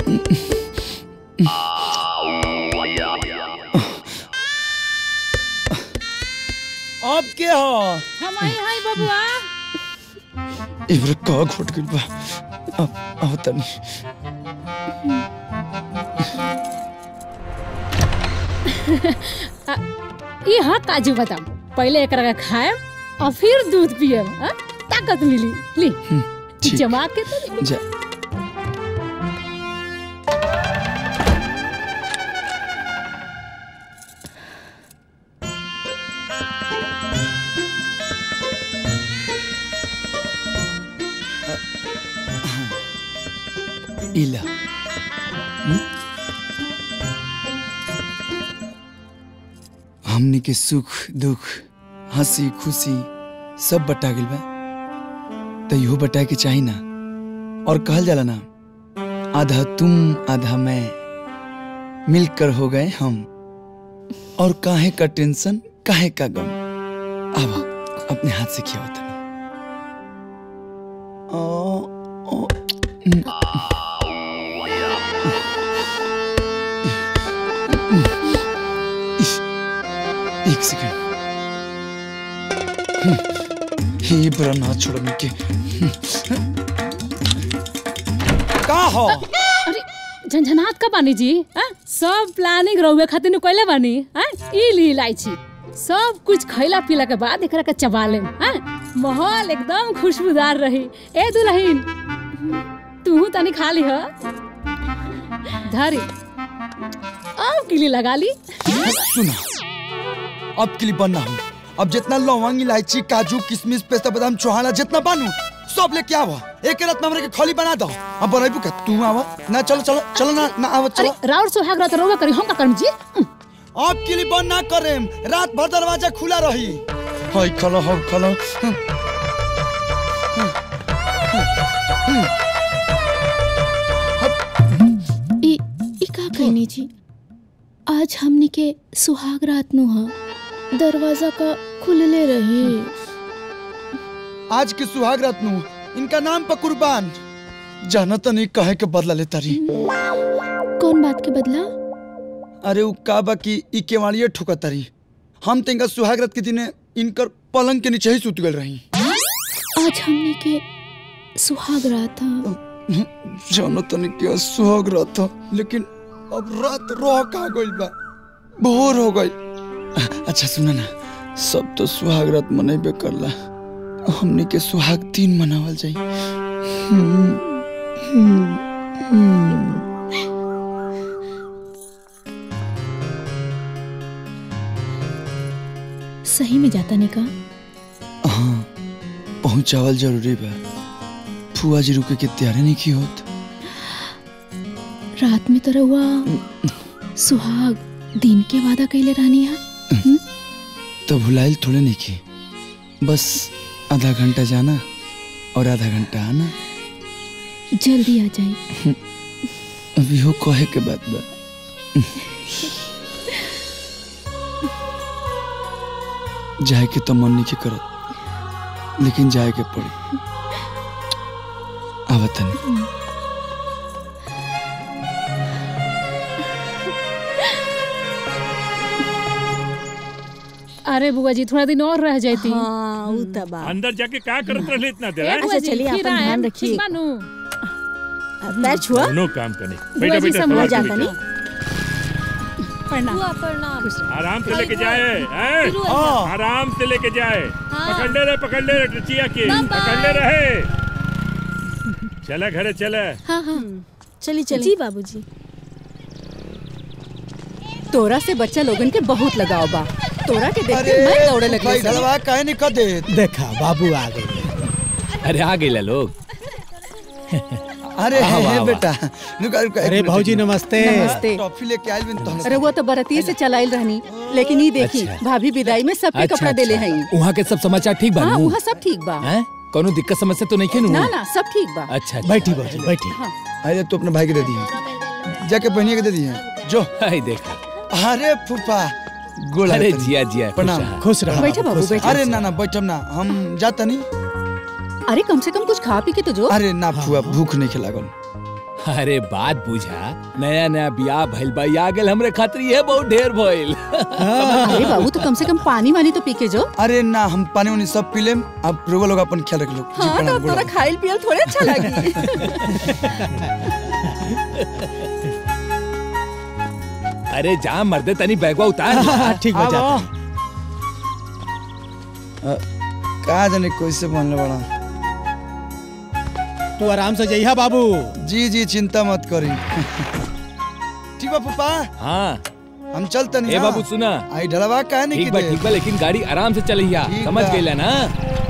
अब के हो हम आई हाय बबुआ इवरे का घुट गइल बा अब अब तनी आ, ई हाँ काजू बादाम पहले एक रगा खाए और फिर दूध पिए ताकत मिली ली ठीक। जमा के तो ली। जा इला हम्म? हमनी के सुख दुख हंसी खुशी सब बटा गइल बा तो इहो बटा के चाही ना और कहल जाला ना आधा तुम आधा मैं मिलकर हो गए हम और काहे का टेंशन काहे का गम अब अपने हाथ से किया होता एक सेकंड हे बड़ा ना छोड़ने के का हो अरे झंझनात का बानी जी आ? सब प्लानिंग रहुए खातिर कैले बानी आ? ई ली इलायची सब कुछ खैला पीला के बाद एकरा के चबा लेम आ? माहौल एकदम खुशबूदार रही ए दुल्हन तू तनी खा ली ह धरी अब किली लगा ली सुना अब के लिए बनना हूँ अब जितना लौंग इलायची काजू किशमिश पेस्ता बादाम चौहाना जितना बानू सब लेके आवा एक रात में हमरे के खोली बना दो अब बनाइबू का तू आवा ना चलो चलो चलो ना ना आवा अरे चलो राउर सुहाग रात रोवा करी हम का करम जी आप के लिए बंद ना करेम रात भर दरवाजा खुला रही हाय खलो हो खलो ई ई का कहनी जी आज हमनी के सुहाग रात नु हा दरवाजा का खुलले रही आज के सुहाग रात नु इनका नाम पर कुर्बान जाना तो नहीं कहे के बदला ले तारी कौन बात के बदला अरे उ का बा कि ई केवाड़िए ठुका तारी हम तो इनका सुहाग रात के दिने इनकर पलंग के नीचे ही सुत गल रही आज हमनी के सुहाग रात हा जानो तो नहीं क्या सुहाग रात था लेकिन अब रात रह का गइल बा भोर हो गई अच्छा सुना ना सब तो सुहाग रात मनेबे करला हमने के सुहाग दिन मनावल जाई हम्म, हम्म, हम्म। सही में जाता नहीं का हाँ पहुंचावल जरूरी बा फुआ जी रुके के तैयारी नहीं की होत रात में तो रहुआ सुहाग दिन के वादा कैले रहनी है तो भुलाइल थोड़े नहीं की बस आधा घंटा जाना और आधा घंटा आना जल्दी आ जाए अभी हो कहे के बात बा जाए के तो मन नहीं के करत लेकिन जाए के पड़ी आवतन अरे बुआ जी थोड़ा दिन और रह जाती हाँ उ त बा अंदर जाके का करत रहले इतना देर ए, बुआ अच्छा, जी, चलिए, फिर अपन ध्यान आएम, रखिए। ठीक बानू? पैर छुआ दोनों काम करने बुआ बेटा जी बेटा संभाल संभाल के जाता बेटा। प्रणाम प्रणाम आराम से लेके जाए हैं? फिर हुआ आराम से लेके जाए पकड़ले रहे पकड़ले रहे टचिया के पकड़ले रहे चला घरे चला हाँ हाँ चली चली जी बाबूजी तोरा से बच्चा लोगन के बहुत लगाव बा तोरा के देख अरे के मैं दौड़े भाई लगली ढलवा काहे नहीं कर दे देखा बाबू आ गए अरे आ गए लोग अरे वाह, हे, वाह, हे वाह। बेटा रुका रुका एक अरे मिनट, भौजी एक मिनट। नमस्ते नमस्ते टॉफी लेके आइल बिन तहन अरे वो तो बरतिये से चलाइल रहनी लेकिन ये देखी अच्छा। भाभी विदाई में सबके अच्छा, कपड़ा देले अच्छा। हई वहाँ के सब समाचार ठीक हाँ बानू वहाँ सब ठीक बा हैं कोनो दिक्कत समस्या तो नहीं खेनू ना ना सब ठीक बा अच्छा अच्छा। बैठी भौजी बैठी हाँ अरे तू अपने भाई के दे दिए जाके बहनिया के दे दिए जो हाय देखा अरे फूफा गोला अरे तनी। जिया जिया प्रणाम खुश रहा। खुश रहा बैठो बाबू, खुश बैठो। रहा। अरे ना ना बैठम ना हम जाता नहीं अरे कम से कम कुछ खा पी के तो जो अरे ना फुआ भूख नहीं खिलागल अरे बात बुझा नया नया बियाह भइल बा आ गेल हमरे खातिर ये बहुत ढेर भइल अरे बाबू तो कम से कम पानी वानी तो पी के जो अरे ना हम पानी वानी सब पी लेम अब रोवा लोग अपन ख्याल रख लो जी, हाँ तो प्रणाम, अब तोरा गोला। खाइल पियल थोड़े अच्छा लगी अरे जा मर्दे तनी बैगवा उतार हाँ, ठीक बा जाता अ, कहा जाने कैसे बनले बड़ा तू आराम से जइहा बाबू जी जी चिंता मत करी ठीक बा फूफा हाँ हम चलते नहीं ए बाबू सुना आई ढलवा काहे नहीं ठीक बा की ठीक बा लेकिन गाड़ी आराम से चलैया ठीक समझ बा। गईला ना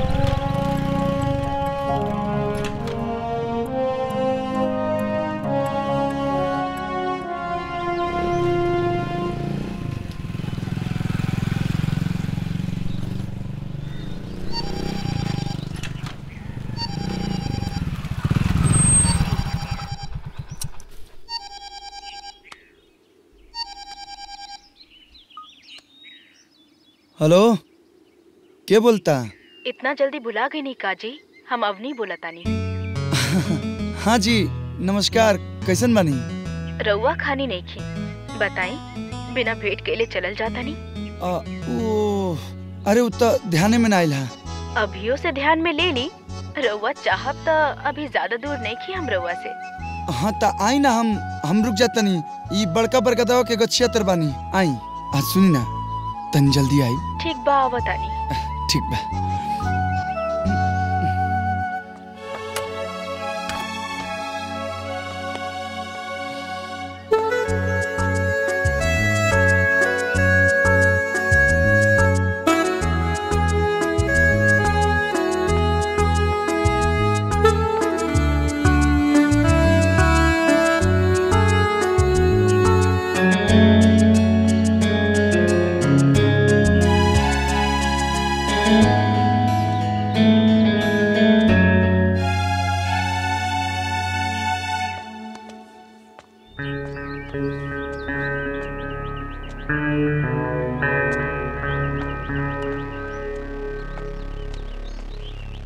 हेलो के बोलता इतना जल्दी भुला गई नहीं काजी हम अवनी बोला तानी हाँ जी नमस्कार कैसन बानी रउआ खानी नहीं खी बताई बिना भेंट के लिए चलल जाता नहीं अ, ओ अरे उतना ध्यान में ना आइल हा अभियो से ध्यान में ले ली रउआ चाहब तो अभी ज्यादा दूर नहीं खी हम रउआ से हाँ ता आई ना हम हम रुक जाता नहीं ई बड़का बड़का दवा के गछिया तर बानी आई आज सुनी ना तन जल्दी आई ठीक बा बतानी ठीक बा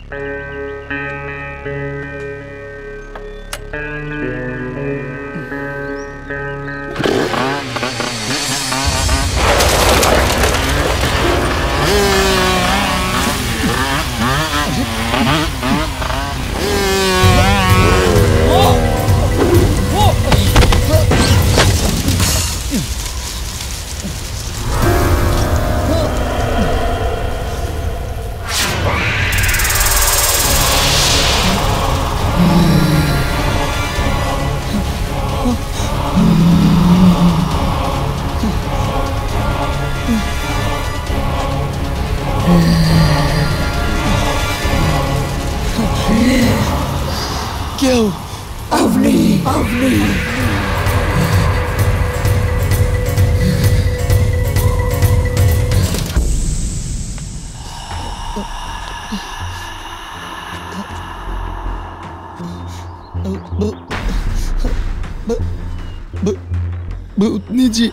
क्यों अवनी अवनी भूतनी जी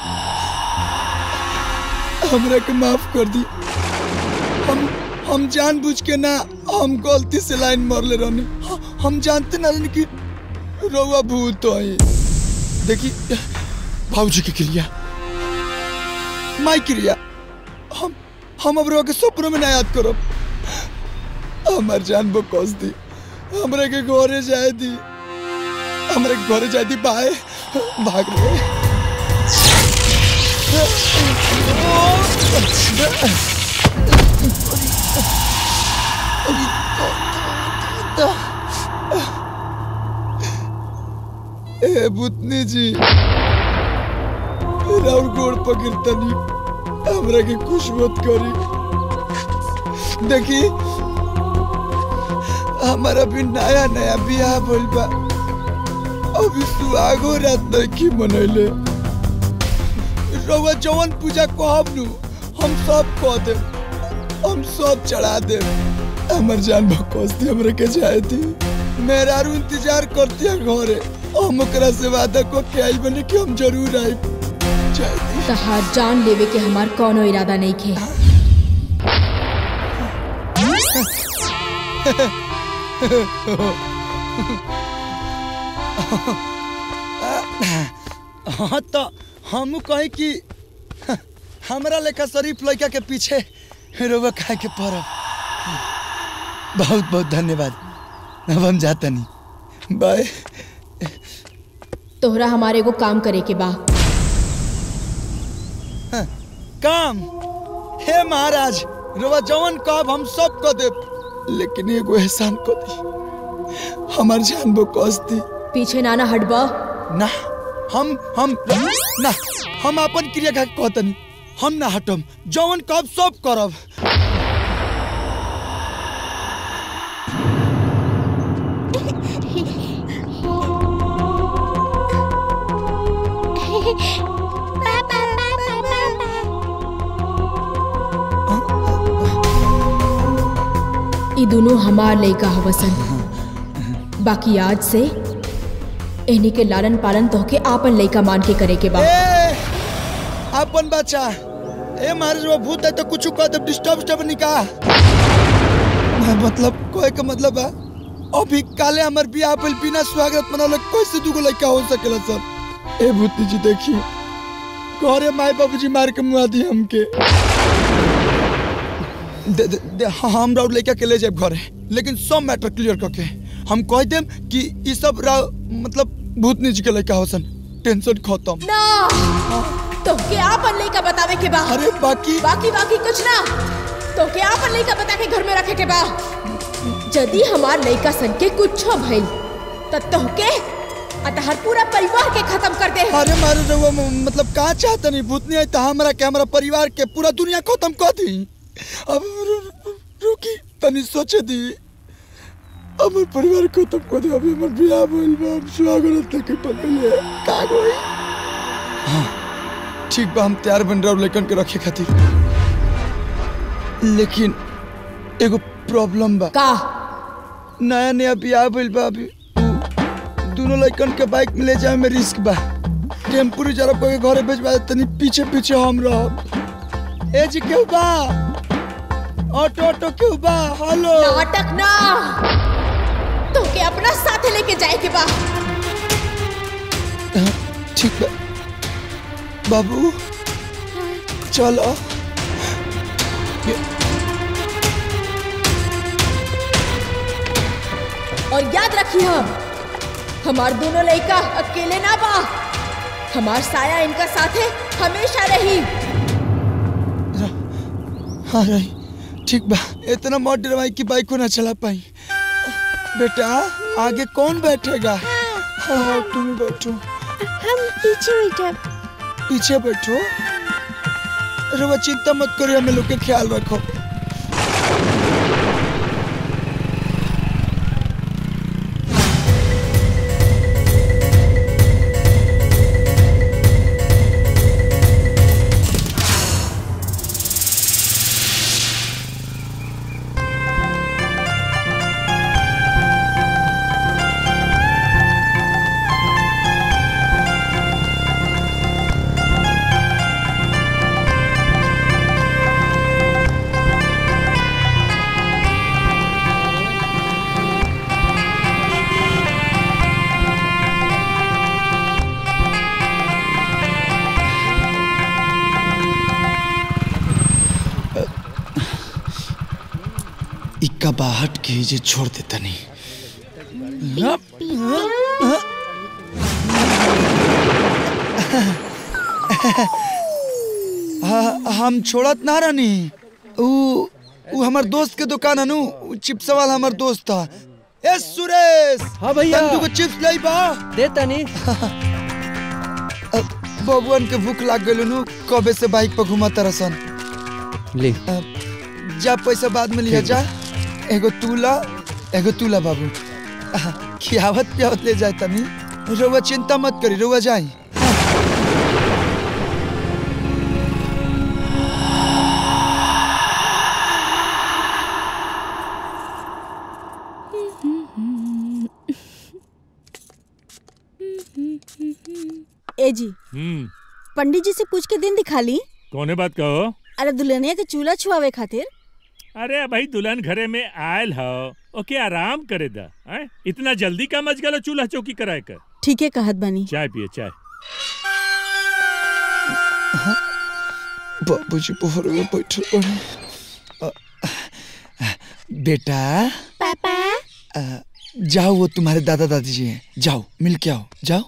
हमरा के माफ कर दी हम हम जानबूझ के ना हम गलती से लाइन मारले रहनी हम जानते ना रहनी कि रउआ भूत है देखी भाऊजी के क्रिया माई क्रिया हम हम अब रउआ के सपनों में ना याद करब हमार जान बो कस दी हमरा के घरे जाए दी हमरा के घरे जाए दी बाय भाग रहे ए भूतनी जी राउर गोड़ पकड़तनी हमरा के खुश मत करी देखी हमारा भी नया नया बियाह भइल बा अभी सुहागो रात नहीं मनैले रउआ जवन पूजा कहब नु हम सब कह देब हम सब चढ़ा देब हमर जान बकवास थी हमरे के जाए थी मेहरारू इंतजार करती है घरे हम ओकरा से वादा को के आई बने कि हम जरूर आई तहार जान लेवे के हमार कोनो इरादा नहीं खे हाँ तो हम कहे कि हमरा लेखा शरीफ लड़का के पीछे रोवा खाए के पड़ब बहुत बहुत धन्यवाद अब हम जाता नहीं बाय तोहरा हमारे को काम करे के बा काम हे महाराज रोवा जवन कब हम सब कर देब लेकिन एगो एहसान कर दी हमार जान वो कस दी पीछे नाना हटबा ना हम हम ना हम अपन क्रिया का कहतनी हम ना हटम जवन कब सब करब ई दोनों हमार लइका हवसन बाकी आज से इन्हीं के लालन पालन तोहके आपन लइका मान के करे के बा ए, अपन बच्चा ए महाराज वो भूत है तो कुछ कह दे डिस्टर्ब स्टर्ब निकाह मतलब कोई का मतलब है अभी काले हमर बियाह पर बिना स्वागत मनौले कैसे दुगो लड़का हो सकेला सर ए भूतनी जी देखिए घरे माई बाबूजी मार के मुआ दी हमके दे, दे, दे, हाँ, हम राउर लड़का के ले जाए घरे लेकिन सब मैटर क्लियर करके हम कह देम कि ई सब राव मतलब भूतनी जी के लड़का होसन टेंशन खत्म ना तोहके आपन लइका बतावे के बा अरे बाकी बाकी बाकी कुछ ना तोहके आपन लइका बता के घर में रखे के बा यदि हमार लइका सन के कुछ भइल त तोहके अतहर पूरा परिवार के खत्म कर दे अरे मारे रउआ म- मतलब का चाहता नहीं भूतनी आई तो हमरा के हमरा परिवार के पूरा दुनिया खत्म कर दी अब रु- रु- रुकी तनी सोचे दी हमर परिवार खत्म कर दे अभी हमर बियाह भइल बा हम स्वागत तक के पकड़ले का होई हाँ ठीक बा हम तैयार बन रहा लेकिन के रखे खातिर लेकिन एगो प्रॉब्लम बा का नया नया बियाह भइल बा अभी दोनों लड़कन के बाइक में ले जाए में रिस्क बा टेम्पू रिजर्व करके घरे भेजवा दे, तनी पीछे पीछे हम रहब ए जी केहू बा ऑटो ऑटो क्यों बा हेलो नाटक ना तो के अपना साथ लेके जाए के बा ठीक बा बाबू चलो और याद रखिए हमार दोनों लड़का अकेले ना बा हमार साया इनका साथे हमेशा रही हाँ रही ठीक बा इतना मत डरवाई कि बाइक को ना चला पाई बेटा आगे कौन बैठेगा हाँ तुम बैठो हम पीछे बैठे पीछे बैठो रवा चिंता मत करो हमें लोग के ख्याल रखो इक्का बाहट के जे छोड़ देता नहीं हाँ, हम छोड़त ना रानी ऊ ऊ हमर दोस्त के दुकान है नु ऊ चिप्स वाला हमर दोस्त था ए सुरेश हाँ भैया। तू को चिप्स लाई बा दे तनी बबुअन के भूख लाग गइल नु कबे से बाइक पर घुमा तरसन ले जा पैसा बाद में लिया जा एगो तूला एगो तूला बाबू आह, खियावत पियावत ले जाए तनी रउआ चिंता मत करी रउआ जाई ए जी हम्म पंडित जी से पूछ के दिन दिखा ली कौने बात कहो अरे दुल्हनिया के चूल्हा छुआवे खातिर अरे भाई दुल्हन घरे में आयल हो ओके आराम करे दा हैं? इतना जल्दी का मच गलो चूल्हा चौकी कराए कर ठीक है कहत बनी चाय पिए चाय बाबूजी पोहर में बैठल बड़े अ, बेटा पापा अ, जाओ वो तुम्हारे दादा दादी जी हैं जाओ मिल के आओ जाओ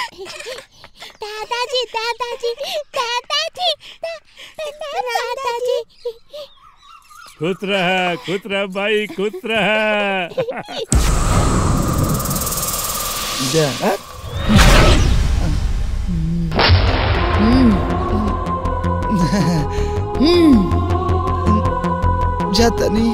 दादाजी दादाजी दादाजी दा- दा- दादाजी खुश रह खुश रह भाई खुश रह जा अ, जाता नहीं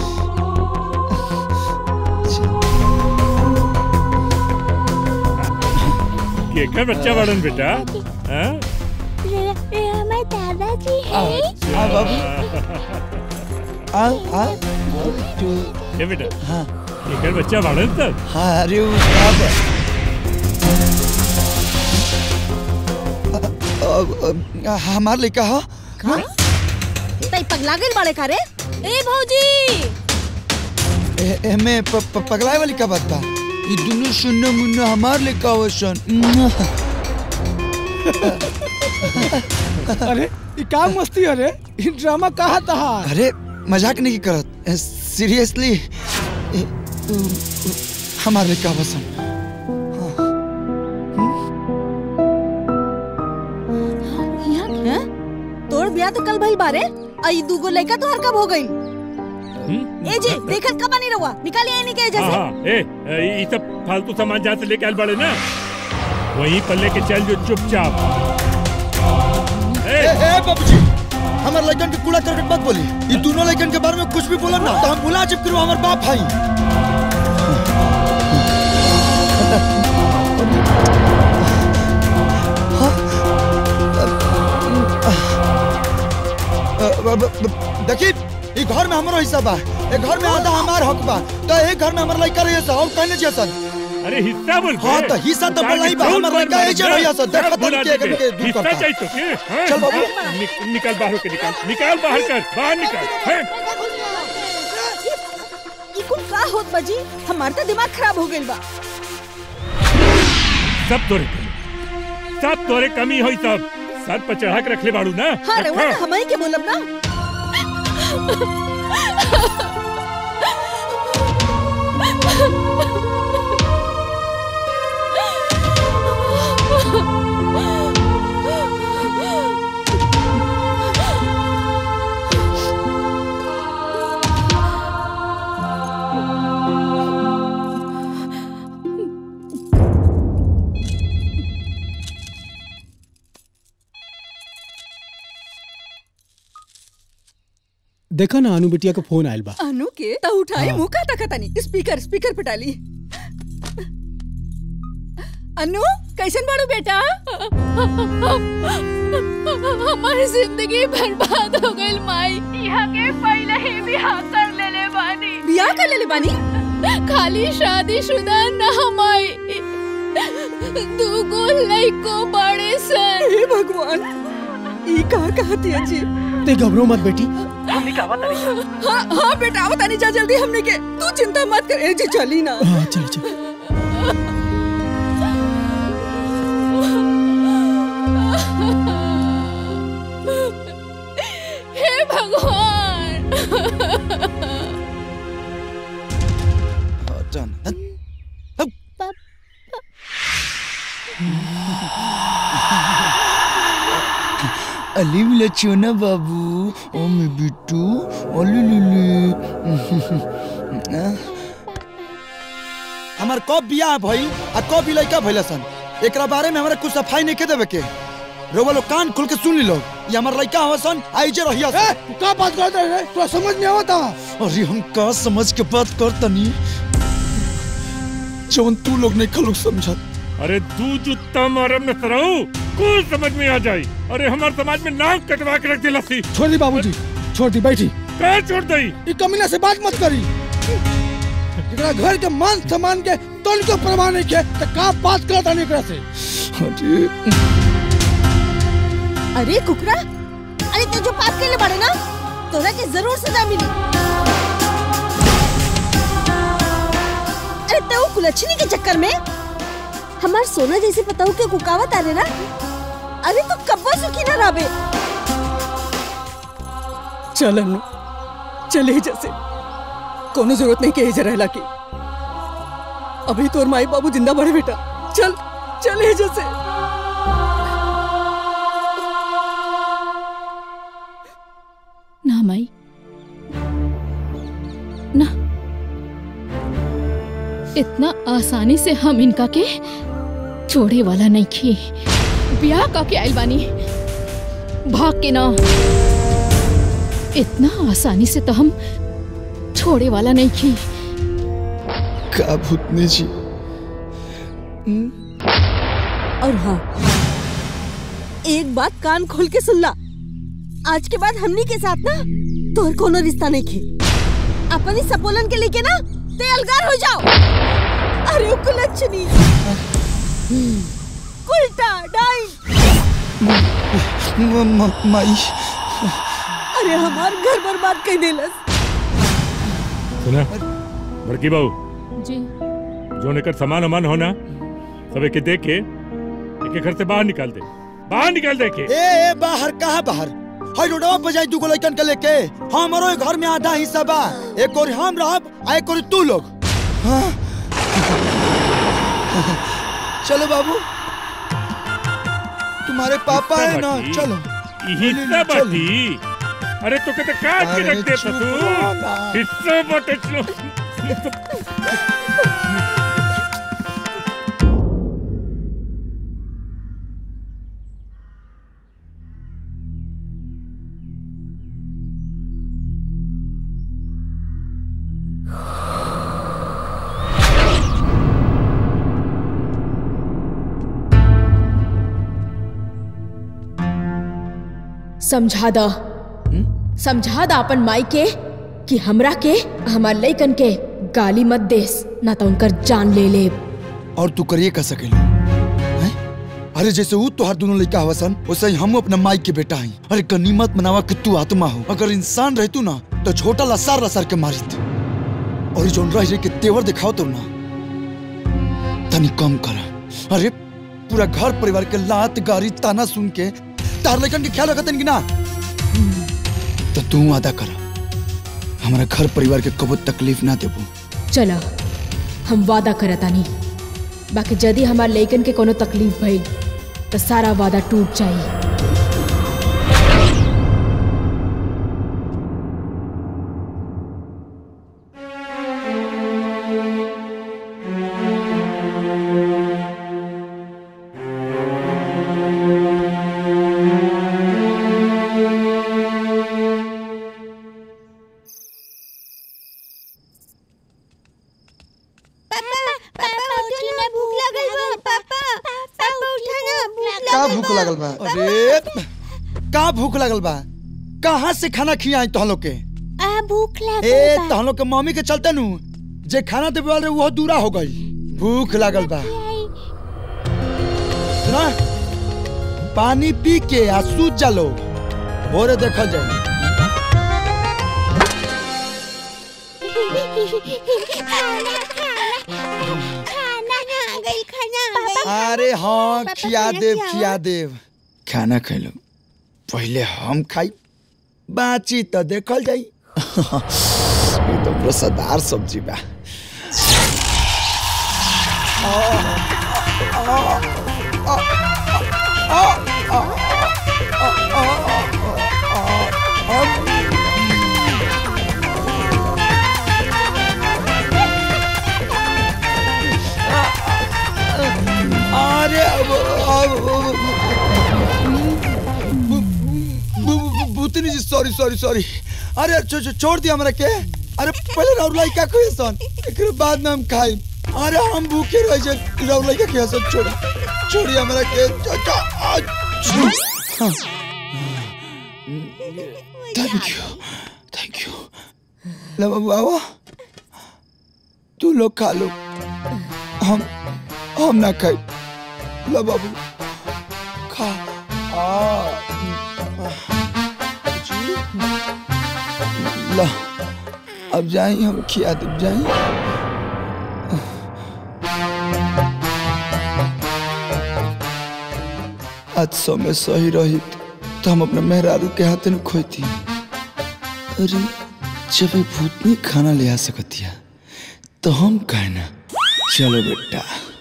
केकर बच्चा बड़न बेटा हैं? रे रे हमारे दादाजी आ है आ बाबू आ आ तू ये बेटा हाँ केकर बच्चा बड़न तब हाँ अरे वो बाप अ- अ- हमार लड़का हो का तई पगला गइल बाड़े का रे ए भौजी ए- एमे प- प- पगलाए वाली का बात बा ये दोनों सुन्नो मुन्नो हमार लड़का हो सन अरे ये का मस्ती अरे ये ड्रामा कहा तहा अरे मजाक नहीं करत सीरियसली हमार लड़का बसन हैं? तोर ब्याह तो कल भइल बारे आई दूगो लड़का तो हर कब हो गइल ए जी देखत कब नहीं रहुआ निकालिए इन्हीं के हाँ जैसे हाँ ए ए, ये सब फालतू सामान जहाँ से लेके आयल बड़े ना वहीं पर लेके चल जो चुपचाप ए ए बाबूजी हमार लड़कन के कूड़ा करकट मत बोली ये दोनों लड़कन के बारे में कुछ भी बोलन ना तो हम बुला चिप करो हमार बाप भाई देखी ई घर में हमारो हिस्सा बा ए घर में आधा हमार हक बा तो ए घर में हमार लड़का रहिए सा हम कहने जैसन अरे हिस्सा बोल हाँ तो हिस्सा तो बोला ही बा हमार लड़का ए जे रहिए सा देखा तन के एकन के दूर हिस्सा करता चाहिए तो के हाँ? चल बाबू। निक- निकल बाहर के निकाल निकाल बाहर कर बाहर निकाल हैं? होत बाजी हमार तो दिमाग खराब हो गइल बा सब तोरे कमी सब तोरे कमी होई सब सर पर चढ़ा के रखले बाड़ू ना हाँ रे रखा। हम ही के बोलब ना देखा ना अनु बिटिया के फोन आयल बा अनु के तो उठाई हाँ। मुंह का तकतानी स्पीकर स्पीकर पे डाली अनु कैसन बाड़ू बेटा हमारी जिंदगी बर्बाद हो गई माई यहाँ के पहले ही बिहार कर लेले बानी बियाह कर लेले बानी खाली शादीशुदा ना माई दू गो लइको बड़े सन हे भगवान ई कहा कहती है जी ते घबरो मत बेटी मम्मी का हाँ हाँ बेटा बतानी जा जल्दी हमने के तू चिंता मत कर ए जी चली ना हाँ चल चल हे भगवान अली मिले चोना बाबू ओ मैं बिट्टू ओली लिली हमार कब बियाह भइल आ कब ई लइका भइल सन एकरा बारे में हमरा कुछ सफाई नहीं के देवे के रोवा लोग कान खोल के सुन ली लोग ये हमार लइका हवा सन आई जे रहिया सन का बात करते रे तो समझ नहीं आवता अरे हम का समझ के बात करतनी जौन तू लोग नहीं खलुक समझत अरे तू जुत्ता मारम न तरऊ कुछ समझ में आ जाई अरे हमार समाज में नाक कटवा के रख दे लस्सी छोड़ दी बाबूजी छोड़ दी बैठी कहाँ छोड़ दई ई कमीना से बात मत करी एकरा घर के मान सम्मान के तन को परवाह नहीं के तो का बात करता नहीं एकरा से अरे अरे कुकरा अरे तू जो पाप के लिए बड़े ना तोरा के जरूर सजा मिली अरे तो कुलच्छनी के चक्कर में हमार सोना जैसे पताऊ के कुकावत आ रहे ना अरे तू कब्बा सुखी ना राबे चल अनु चले जैसे कोनो जरूरत नहीं के जरा रहला की अभी तोर माई बाबू जिंदा बड़े बेटा चल चले जैसे ना माई ना इतना आसानी से हम इनका के छोड़े वाला नहीं खी ब्याह का के आइल बानी भाग के ना इतना आसानी से तो हम छोड़े वाला नहीं खी का भूतनी जी और हाँ एक बात कान खोल के सुन ला आज के बाद हमनी के साथ ना तोर कोनो रिश्ता नहीं खे अपनी सपोलन के लेके ना ते अलगार हो जाओ अरे ओ कुलच्छनी उल्टा डाइन माई अरे हमार घर बर्बाद कर देलस सुना बड़की बहू जी जो नेकर सामान वामान होना सब एके देख के एके घर से बाहर निकाल दे बाहर निकाल दे के ए ए बाहर कहाँ बाहर हाय रोडवा पे जाई दुगो लइकन के लेके हमरो ए घर में आधा हिस्सा बा एक और हम रहब आ एक और तू लोग हाँ? चलो बाबू तुम्हारे पापा है ना बाटी। चलो हिस्सा बाटी अरे तो कहते काट के अरे रख देता चुप तू रहो ना। हिस्सा बाटे चलो समझा दा समझा दा अपन माई के कि हमरा के हमार लइकन के गाली मत देस ना तो उनकर जान ले ले और तू करिए का सकेलो हैं? अरे जैसे वो तोहार दोनों लड़का हवसन वैसे ही हम अपना माई के बेटा हई अरे गनीमत मनावा कि तू आत्मा हो अगर इंसान रहतू ना तो छोटा लसार लसार के मारित और जोन रह रही के तेवर दिखाओ तो ना तनी कम कर अरे पूरा घर परिवार के लात गारी ताना सुन के तार लेकन के ख्याल रखतन कि ना तो तू वादा कर हमारा घर परिवार के कबो तकलीफ ना देबू चला हम वादा करतानी बाकी यदि हमार लइकन के कोनो तकलीफ भइल तो सारा वादा टूट जाई पापा उठी ना भूख लगल बा पापा पापा उठा ना भूख का भूख लागल बा अरे का भूख लागल बा कहाँ से खाना खियाई तोहन लोग के आ भूख लागल ए बा तोहन लोग के मम्मी के चलते नु जे खाना देवे वाले वो दूरा हो गई भूख लागल बा सुना पानी पी के आ सूत जा लो भोरे देखल जाए खाना खाना खाना आ गइल खाना आ गइल अरे हाँ पापा, खिया खाना देव खियाओ। खिया देव खाना खैलो पहले हम खाई बाची तो देखल जाई ये तो रसदार सब्जी बा अरे अब अब भूतनी जी सॉरी सॉरी सॉरी अरे छो, छो, छोड़ दिया हमरा के अरे पहले राउलाई का कोई सन एकरे बाद में हम खाई अरे हम भूखे रह जे राउलाई का के सन छोड़ छोड़ी हमरा के थैंक यू थैंक यू ले बाबू आओ तू लोग खा लो हम हम ना खाई ला बाबू खा आ जी। ला अब जाई हम खिया दे जाई आज समय सही रही तो हम अपने मेहरारू के हाथ में खोती अरे जब ये भूतनी खाना ले आ सकतिया तो हम कहना चलो बेटा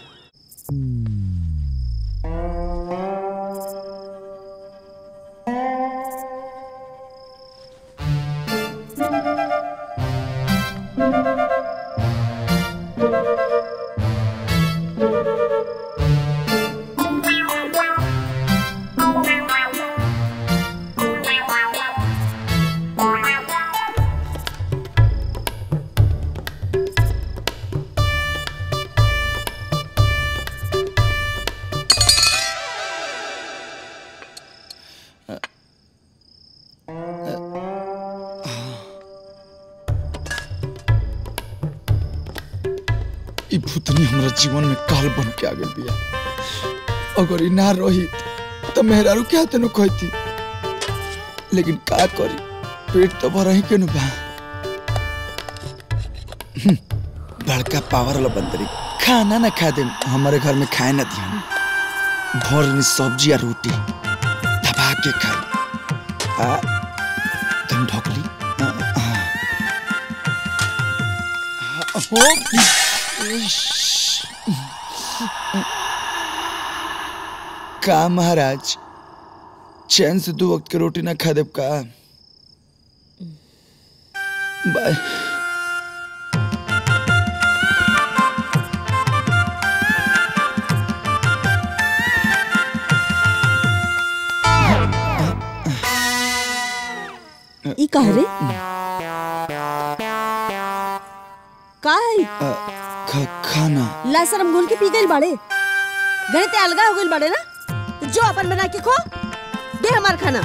ई भूतनी हमरा जीवन में काल बन के आ गई बिया अगर ई ना रही तो मेहरारू के हाथे न खोती लेकिन का करी पेट तो भर ही के नु बा हम्म, बड़का पावर वाला बंदरी खाना ना खा दे हमारे घर में खाए ना दिया भर में सब्जी या रोटी दबा के खाई आ तुम ढोकली आ, आ, हो का महाराज चैन से दो वक्त के रोटी ना खा देब का बाय ई कह रे का है अ, खा, खाना ला शरम घोल के पी गइल बाड़े गए ते अलगा हो गइल बाड़े ना तो जो अपन बना के खो दे हमार खाना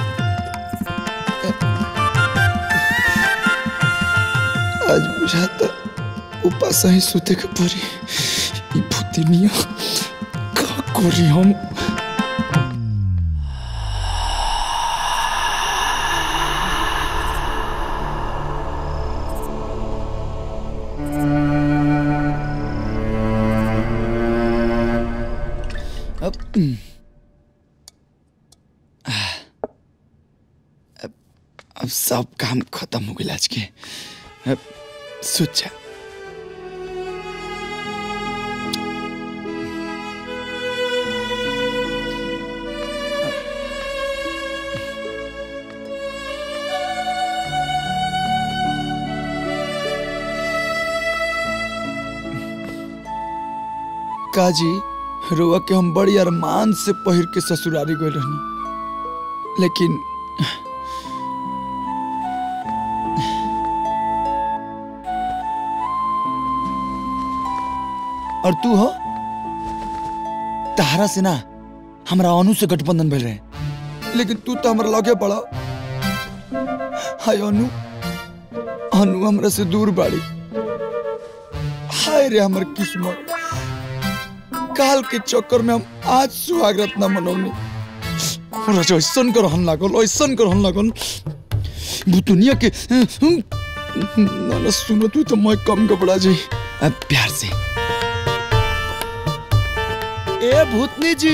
आज बुझाता उपास ही सुते के परी ई भूतिनिया का करी हम अब सब काम खत्म हो गया आज के अब सोचा काजी रोआ के हम बड़ी अरमान से पहिर के ससुरारी गए रहनी लेकिन और तू हो तहारा से ना हमरा अनु से गठबंधन भइल रहे लेकिन तू तो हमरा लगे पड़ा हाय अनु अनु हमरा से दूर बाड़ी हाय रे हमर किस्मत काल के चक्कर में हम आज सुहागरत ना मनौनी हमरा जो ऐसन कर हन लागल ऐसन कर हन लागल भूतुनिया के ना ना सुनो तू तो मैं कम घबरा जाई अब प्यार से ए भूतनी जी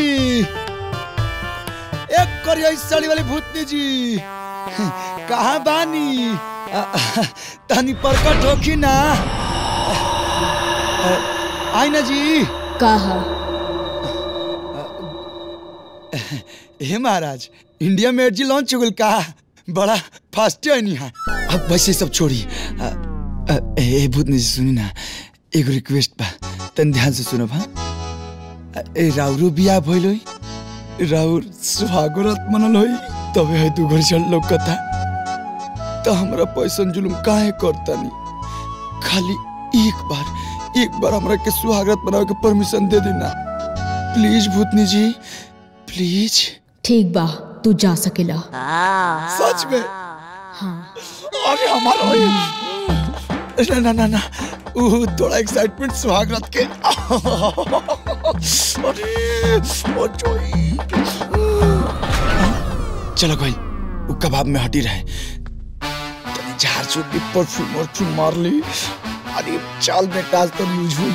एक करिया इस साड़ी वाली भूतनी जी कहाँ बानी आ, तनी प्रकट होखी ना आ, आई ना जी कहा हे महाराज इंडिया में एडजी लॉन्च हो गल का बड़ा फास्ट है नहीं अब वैसे सब छोड़ी आ, आ, ए भूतनी जी सुनी ना एगो रिक्वेस्ट बा तन ध्यान से सुनो भा ए राउरो बिया भइल होई राउर सुहागरत मनल होई तबे है तू घर चल लोग कथा तो हमरा पैसन जुलुम काहे करतानी खाली एक बार एक बार हमरा के सुहागरत बनावे के परमिशन दे देना प्लीज भूतनी जी प्लीज ठीक बा तू जा सकेला सच में हाँ अरे हमारा ना ना ना ना ऊ थोड़ा एक्साइटमेंट सुहागरत के अरे ओ जोई चलो भाई वो कबाब में हटी रहे तनी झाड़ चूट भी परफ्यूम परफ्यूम मार ली अरे चाल में टाज तो यूज हुई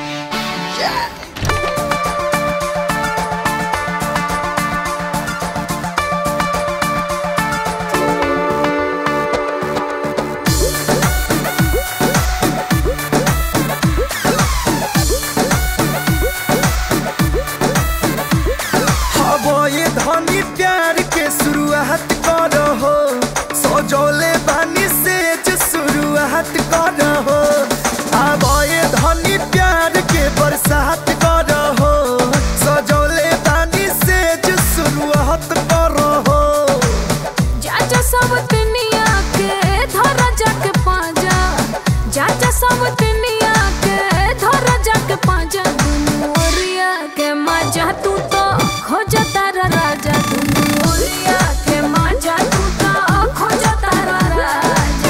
हवो ये धनी प्यार के शुरुआत करो हो सजौले बानी से जो शुरुआत करो हो हवो ये धनी प्यार के बरसात करो हो सजौले बानी से जो शुरुआत करो हो जाजा सब दुनिया के धरा जाके पाजा जाजा सब दुनिया के धरा जाके पाजा दुनू ओरिया के मजा तू तो खोजा तारा राजा दुनू ओरिया के मजा तू तो खोजा तारा राजा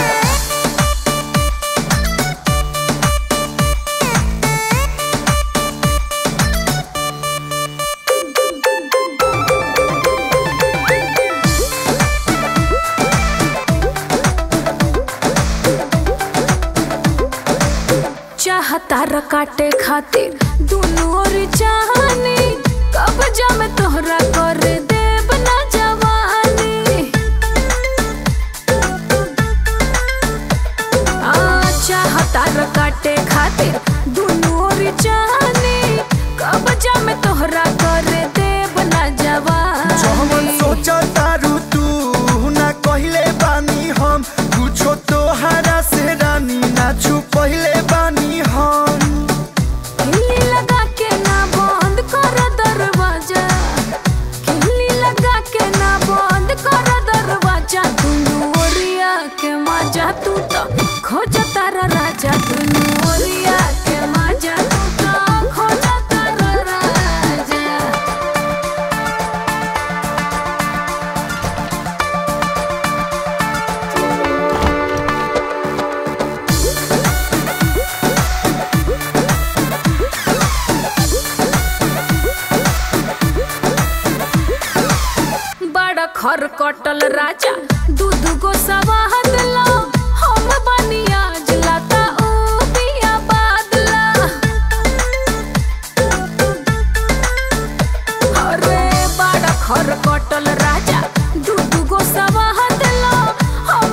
चाहता र काटे खातिर दुनू ओर चाहनी कब जामे तोहरा कर देब ना जवानी आ चाहता र काटे खातिर दुनू ओर चाहनी कब जामे तोहरा कर देब ना जवन जवानी सोचा तारू तू ना कहले बानी हम कुछो तोहरा से रानी ना छुपहिले बानी हम किल्ली लगा के ना बंद कर दरवाजा किल्ली लगा के ना बंद कर दरवाजा दुनू ओरिया के मजा तू तो खोज तारा राजा दुनू ओरिया के मजा तू तो खोज तारा राजा बड़ा खर कटल राजा दू दू गो सवाहत ला हम बनिया जलाता ओ बिया बादला अरे बड़ा खर कटल राजा दू दू गो सवाहत ला हम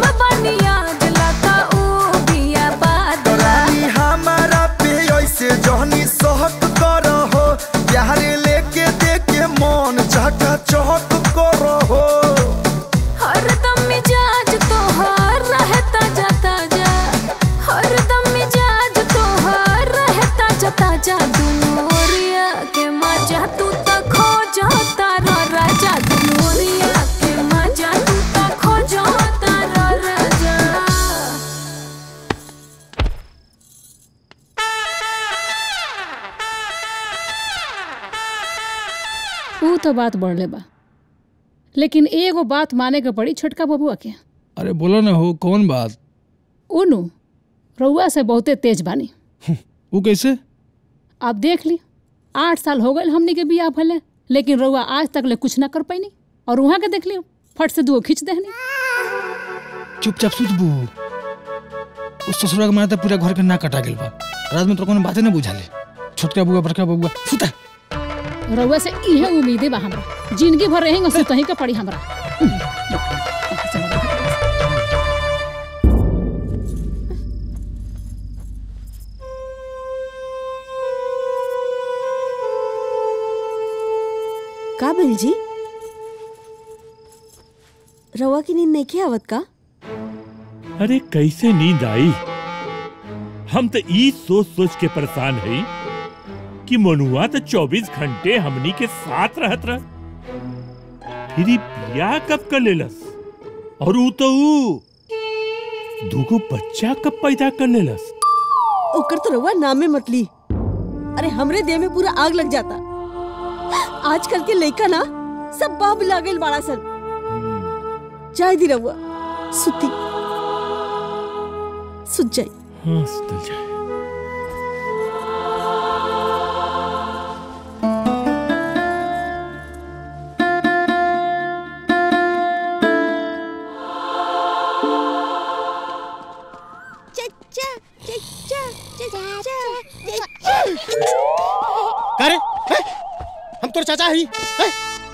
ऊ तो बात बढ़ले बा लेकिन एगो बात माने के पड़ी छोटका बबुआ के अरे बोलो ना हो कौन बात उनु रउआ से बहुते तेज बानी वो कैसे आप देख ली आठ साल हो गए हमनी के बियाह भले लेकिन रउआ आज तक ले कुछ ना कर पैनी और वहाँ के देख लियो फट से दुओ खींच देहनी चुपचाप सुत बू उस ससुरा के मारे तो पूरा घर के ना कटा गेल बा रात में तो कोनो बातें ना बुझाले छोटका बुआ बड़का बुआ सुता रउआ से इहे उम्मीदे बा हमरा जिंदगी भर रहेंगे सुतही के पड़ी हमरा का बिल जी रवा की नींद नहीं आवत का अरे कैसे नींद आई हम तो ई सोच सोच के परेशान है कि मनुआ तो 24 घंटे हमनी के साथ रहत रह फिर ई बियाह कब कर लेलस और ऊ तो ऊ दूगो बच्चा कब पैदा कर लेलस ओकर तो रवा नामे मत ली अरे हमरे देह में पूरा आग लग जाता आजकल के लइका ना सब बाप लागल बाड़ा सन जाय दी रहुआ सुती सुत जाई हाँ सुतल जाए चच्चा चच्चा चच्चा चच्चा करे हैं? हम तोर चाचा ही हैं?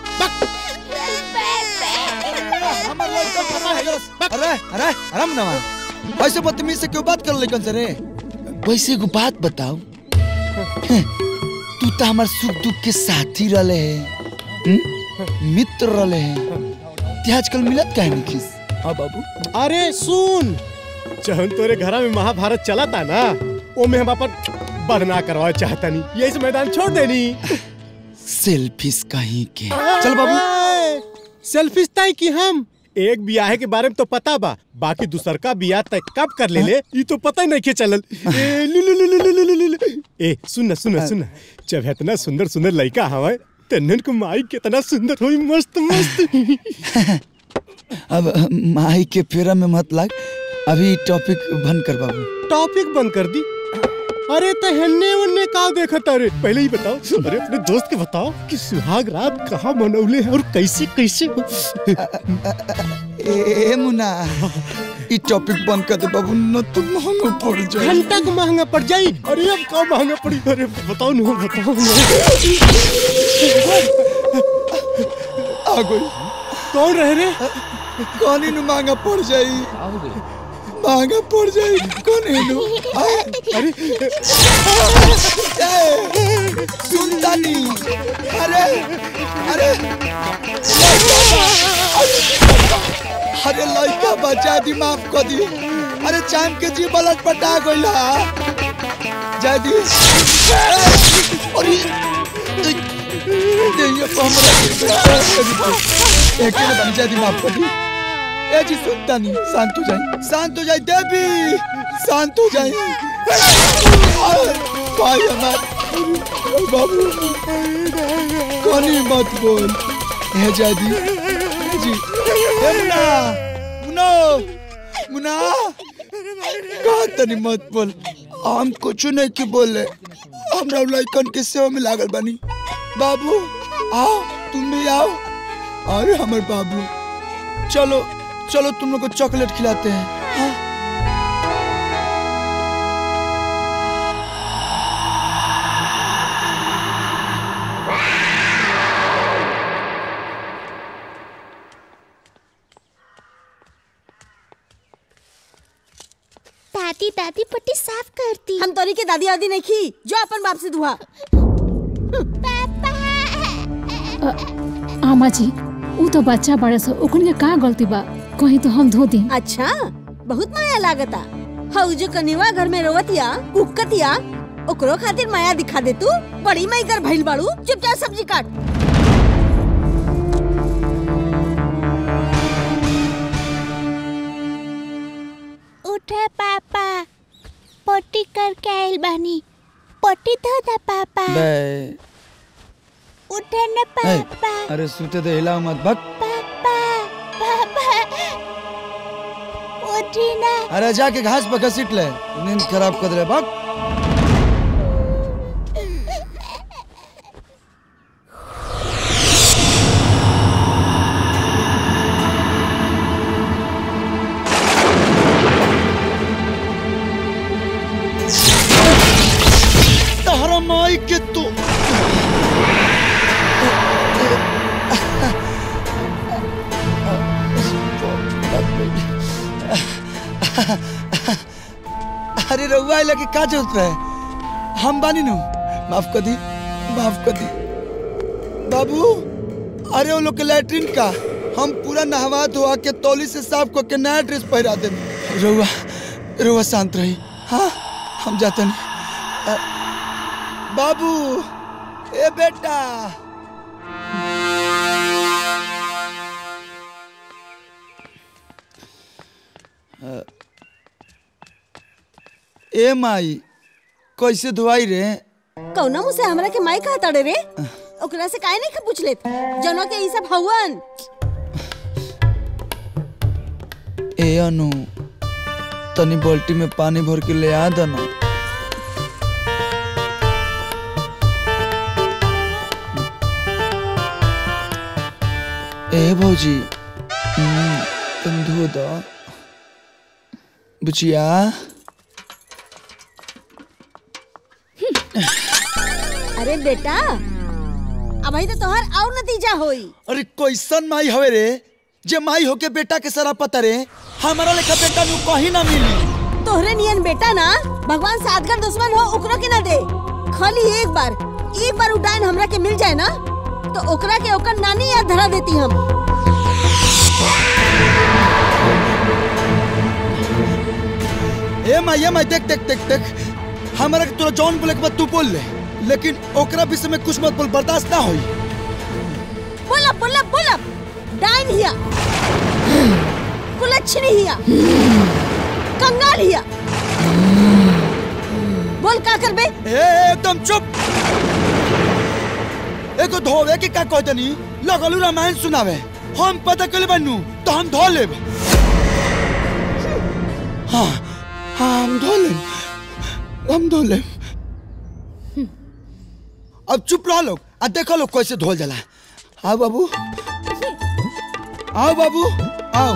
अरे अरे अरे नवा ऐसे बदतमीज से क्यों बात कर लेकिन से रे वैसे एगो बात बताओ हैं, तू तो हमार सुख दुख के साथी रहे है मित्र रहे है ते आजकल मिलत काहे नहीं खिस हाँ बाबू अरे सुन जहन तोरे घरा में महाभारत चला था ना वो में हम अपन बदना करवा चाहता नहीं यही से मैदान छोड़ देनी सेल्फिश कहीं के चल बाबू सेल्फिश ताई की हम एक बियाह के बारे में तो पता बा बाकी दूसर का बियाह तय कब कर ले ले ये तो पता ही नहीं के चलल ए, लु, लु, लु, लु, लु, लु, लु, लु, लु। ए सुन ना सुन ना सुन ना जब इतना सुंदर सुंदर लड़का हवे तन्नन को माई कितना सुंदर हुई मस्त मस्त अब माई के फेरा में मत लग अभी टॉपिक बंद कर बाबू टॉपिक बंद कर दी अरे तो हन्ने वन्ने का देखा अरे पहले ही बताओ अरे अपने दोस्त के बताओ कि सुहाग रात कहाँ मनौले हैं और कैसे कैसे ए मुना ई टॉपिक बंद कर दे बाबू न तो महंगा पड़ जाए घंटा को महंगा पड़ जाई अरे अब का महंगा पड़ी अरे बताओ ना बताओ आ गई कौन रहे रे कौन ही महंगा पड़ जाई महंगा पड़ जाई कौन है नु अरे सुन तानी अरे अरे अरे लड़का बचा दी माफ कर दी अरे चाम के जी बलट पटा गइला जा दी अरे ये तो हमरा एक के बन जा दी माफ कर दी ए जी सुनता नहीं शांत हो जाए शांत हो जाए देवी शांत हो जाए भाई हमार बाबू कोनी मत बोल ए जादी जी ए मुना मुनो मुना कहा तनी मत बोल हम कुछ नहीं की बोले हमरा लड़कन के सेवा में लागल बनी बाबू आओ तुम भी आओ अरे हमर बाबू चलो चलो तुम लोग को चॉकलेट खिलाते हैं हाँ? दादी दादी पट्टी साफ करती हम तोरी के दादी दादी नहीं खी जो अपन बाप से दुआ आमा जी ऊ तो बच्चा बड़े सो ओकन के का गलती बा कहीं तो हम धो दी अच्छा बहुत माया लागता हऊ जो कनिवा घर में रोवतिया कुकतिया ओकरो खातिर माया दिखा दे तू बड़ी माई कर भइल बाड़ू चुपचाप सब्जी काट उठे पापा पोटी करके आइल बानी पोटी धो दा पापा बे उठे न ए, पापा अरे सूते दे हिलाओ मत भग पापा उठी ना अरे जाके घास पर घसीट ले नींद खराब कर दे भग तारा माई के तो अरे रहुआ लगे का जरूरत है हम बानी नु माफ कर दी माफ कर दी बाबू अरे वो लोग के लैट्रिन का हम पूरा नहवा धोआ के तौली से साफ करके नया ड्रेस पहरा दे रहुआ रहुआ शांत रही हाँ हम जाते नहीं अ, बाबू ए बेटा अ, ए माई कैसे धोआई रे कौना मुझसे हमरा के माई कहा तड़े रे ओकरा से काहे नहीं पूछ लेत जनो के ई सब हवन ए अनु तनी बाल्टी में पानी भर के ले आ दना ए भौजी हम्म, तुम धो दो बुचिया अरे बेटा अब ही तो तोहर और नतीजा होई अरे कैसन माई हवे रे जे माई होके बेटा के सरा पता रे हमारा लेखा बेटा नु कहीं ना मिली तोहरे नियन बेटा ना भगवान सादगर दुश्मन हो ओकरा के ना दे खाली एक बार एक बार उडान हमरा के मिल जाए ना तो ओकरा के ओकर नानी याद धरा देती हम ए माई ए माई देख देख देख देख हमारा के तोरा जौन बोले के बाद तू बोल ले लेकिन ओकरा विषय में कुछ मत बोल बर्दाश्त ना होई बोला बोला बोला डाइन हिया कुलच्छनी हिया कंगाल हिया बोल का करबे ए एकदम चुप एको धोवे के का कहते नी लगलू रामायण सुनावे हम पता कर बनू तो हम धो लेब हाँ हाँ हम धो लेब हम धो लेब अब चुप रहो लोग आ देखो लोग कैसे धोल जाला आओ बाबू आओ बाबू आओ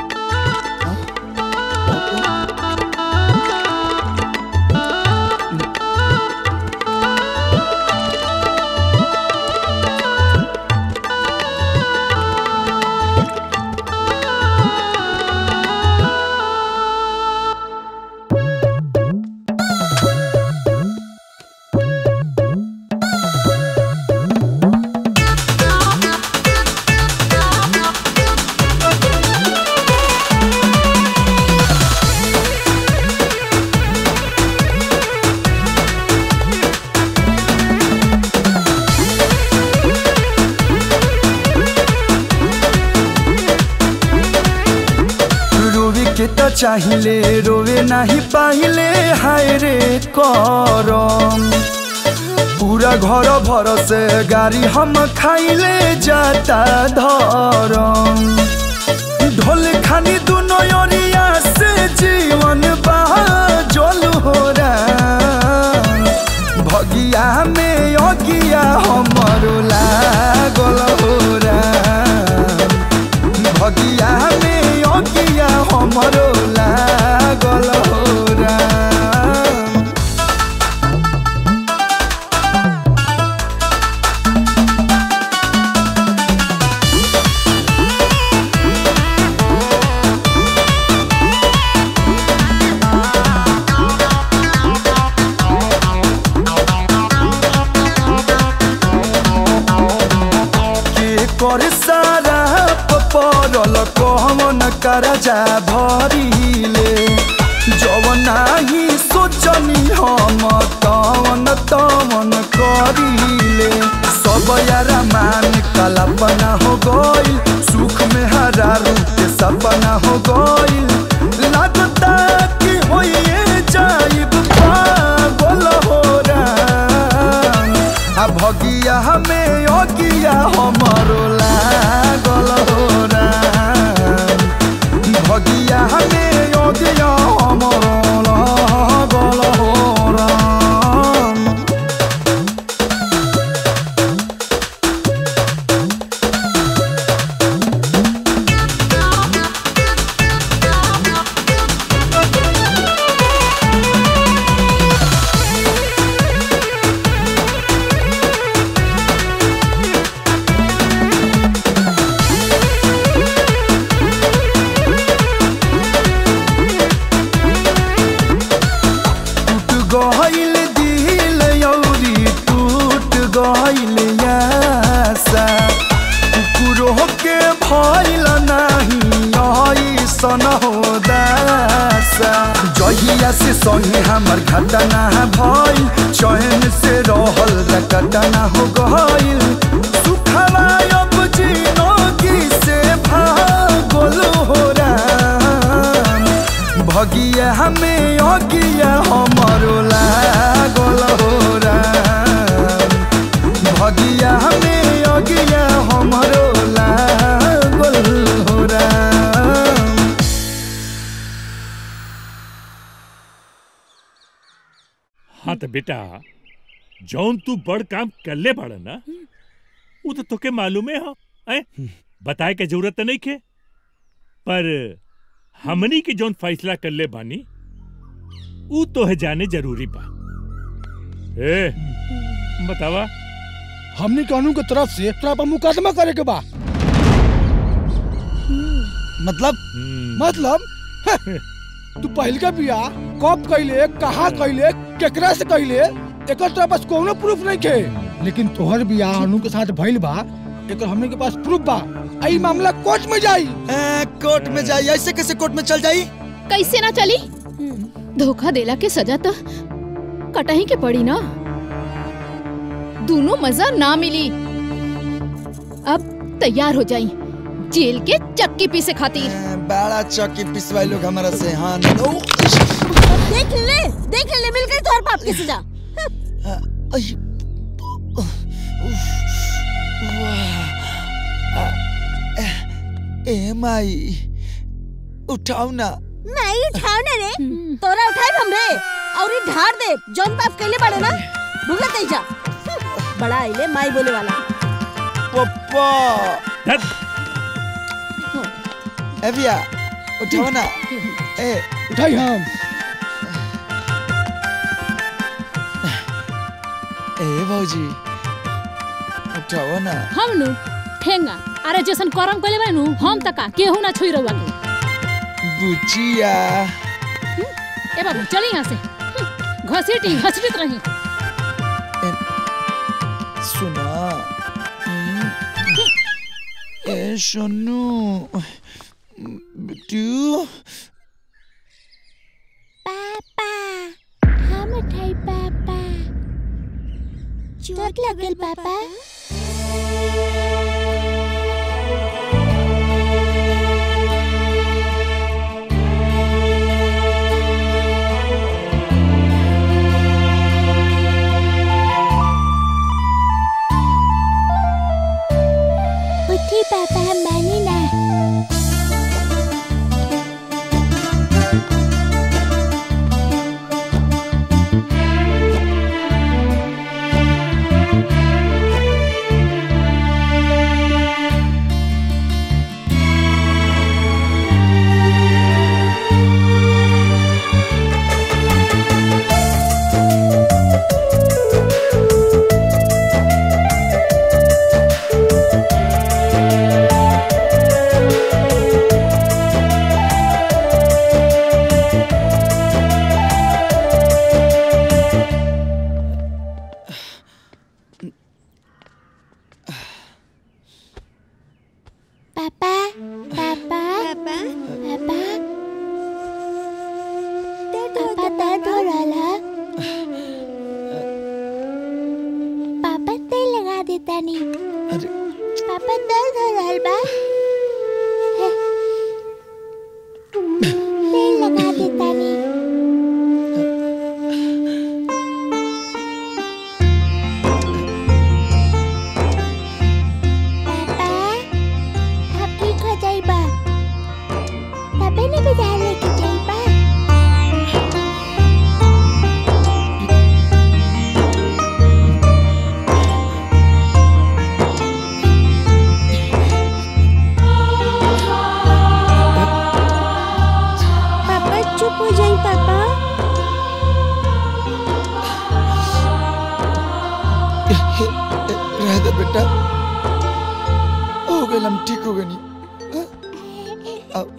रोवे के तो चाहिले रोवे नहीं पाहिले हाय रे करम पूरा घर भर से गाड़ी हम खाइले जाता धरम ढोल खानी दुनो ओरिया से जीवन बहा जल हो भगिया में अगिया हमरो लागल हो भगिया में अगिया हमरो लागल हो के कर सारा पपरल कहवन करजा भरिले जवन नाही सोचनी हम तवन तवन करिले सब यारा मान कल्पना हो गइल सुख में हरा रूप के सपना हो गइल लागता कि होइए जाइब पागल हो राम आ भगिया हमें संगे हमर घटना भइल चैन से रहल रकटना हो गइल सुखवा अब जिनगी से भागल हो राम भगिया हमें अगिया हमरो लागल हो राम भगिया हमें अगिया हमरो लागल हो राम हाँ तो बेटा जौन तू बड़ काम करले बड़ा ना वो तो तोके मालूम है हो ऐ बताए के जरूरत तो नहीं के पर हमनी के जौन फैसला करले बानी ऊ तो है जाने जरूरी बा ए बतावा हमने कानून के तरफ से तोरा पर मुकदमा करे के बा मतलब मतलब हैं, तू पहल का बिया कब कैले कहाँ कैले केकरा से कैले एकर तोरा पास कोनो प्रूफ नहीं खे लेकिन तोहर बिया अनु के साथ भइल बा एकर हमने के पास प्रूफ बा आई मामला कोर्ट में जाई कोर्ट में जाई ऐसे कैसे कोर्ट में चल जाई कैसे ना चली धोखा देला के सजा तो कटही के पड़ी ना दोनों मजा ना मिली अब तैयार हो जाई जेल के चक्की पीसे खातिर बड़ा चौकी पिसवाई लोग हमारा से हाँ नो देख ले देख ले मिल गई तोहर बाप की सजा ए माई उठाओ ना नहीं उठाओ ना रे तोरा उठाए हमरे और ये ढार दे जौन बाप कैले बड़े ना भुगत जा बड़ा आइले माई बोले वाला पप्पा ए भैया उठाओ ना ए उठाई हम ए भौजी उठाओ ना हम नु ठेंगा अरे जैसन करम कइले बानी नु हम तका केहू ना छुई रहुआ के बुचिया ए बाबू चली यहाँ से हम्म, घसीटी घसीटत रही सुना हम्म, ए सोनू बिट्टू पापा हम उठाई पापा चोट लगल पापा उठी पापा हम मानी ना पापा पापा पापा पापा पापा दर्द हो रहा पापा तेल लगा देता नहीं अरे पापा दर्द हो रहा बा है। तेल लगा देता नहीं पापा आप ठीक हो जाइबा तबे ने बाजार लेके जाइबा पापा चुप हो जाइए पापा रह दे बेटा हो गए हम ठीक हो गए नहीं अब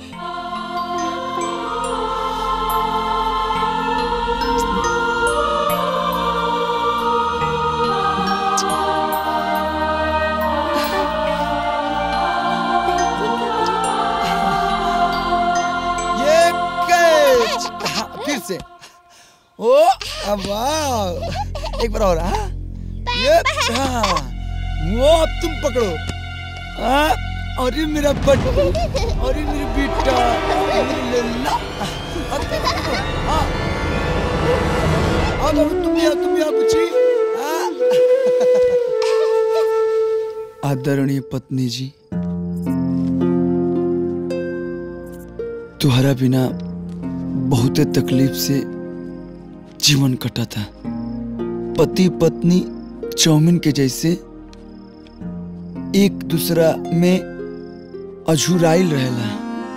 ये कैच हाँ, फिर से ओ अब वाह एक बार और हाँ ये हाँ वो अब तुम पकड़ो हाँ अरे मेरा बट्टू अरे मेरी बेटा अरे लल्ला अब तुम पकड़ो हाँ अब अब तुम भी आओ तुम भी आओ बुच्ची हाँ। आदरणीय पत्नी जी तुम्हारा बिना बहुत तकलीफ से जीवन कटा था पति पत्नी चाउमीन के जैसे एक दूसरा में अझुराइल रहेला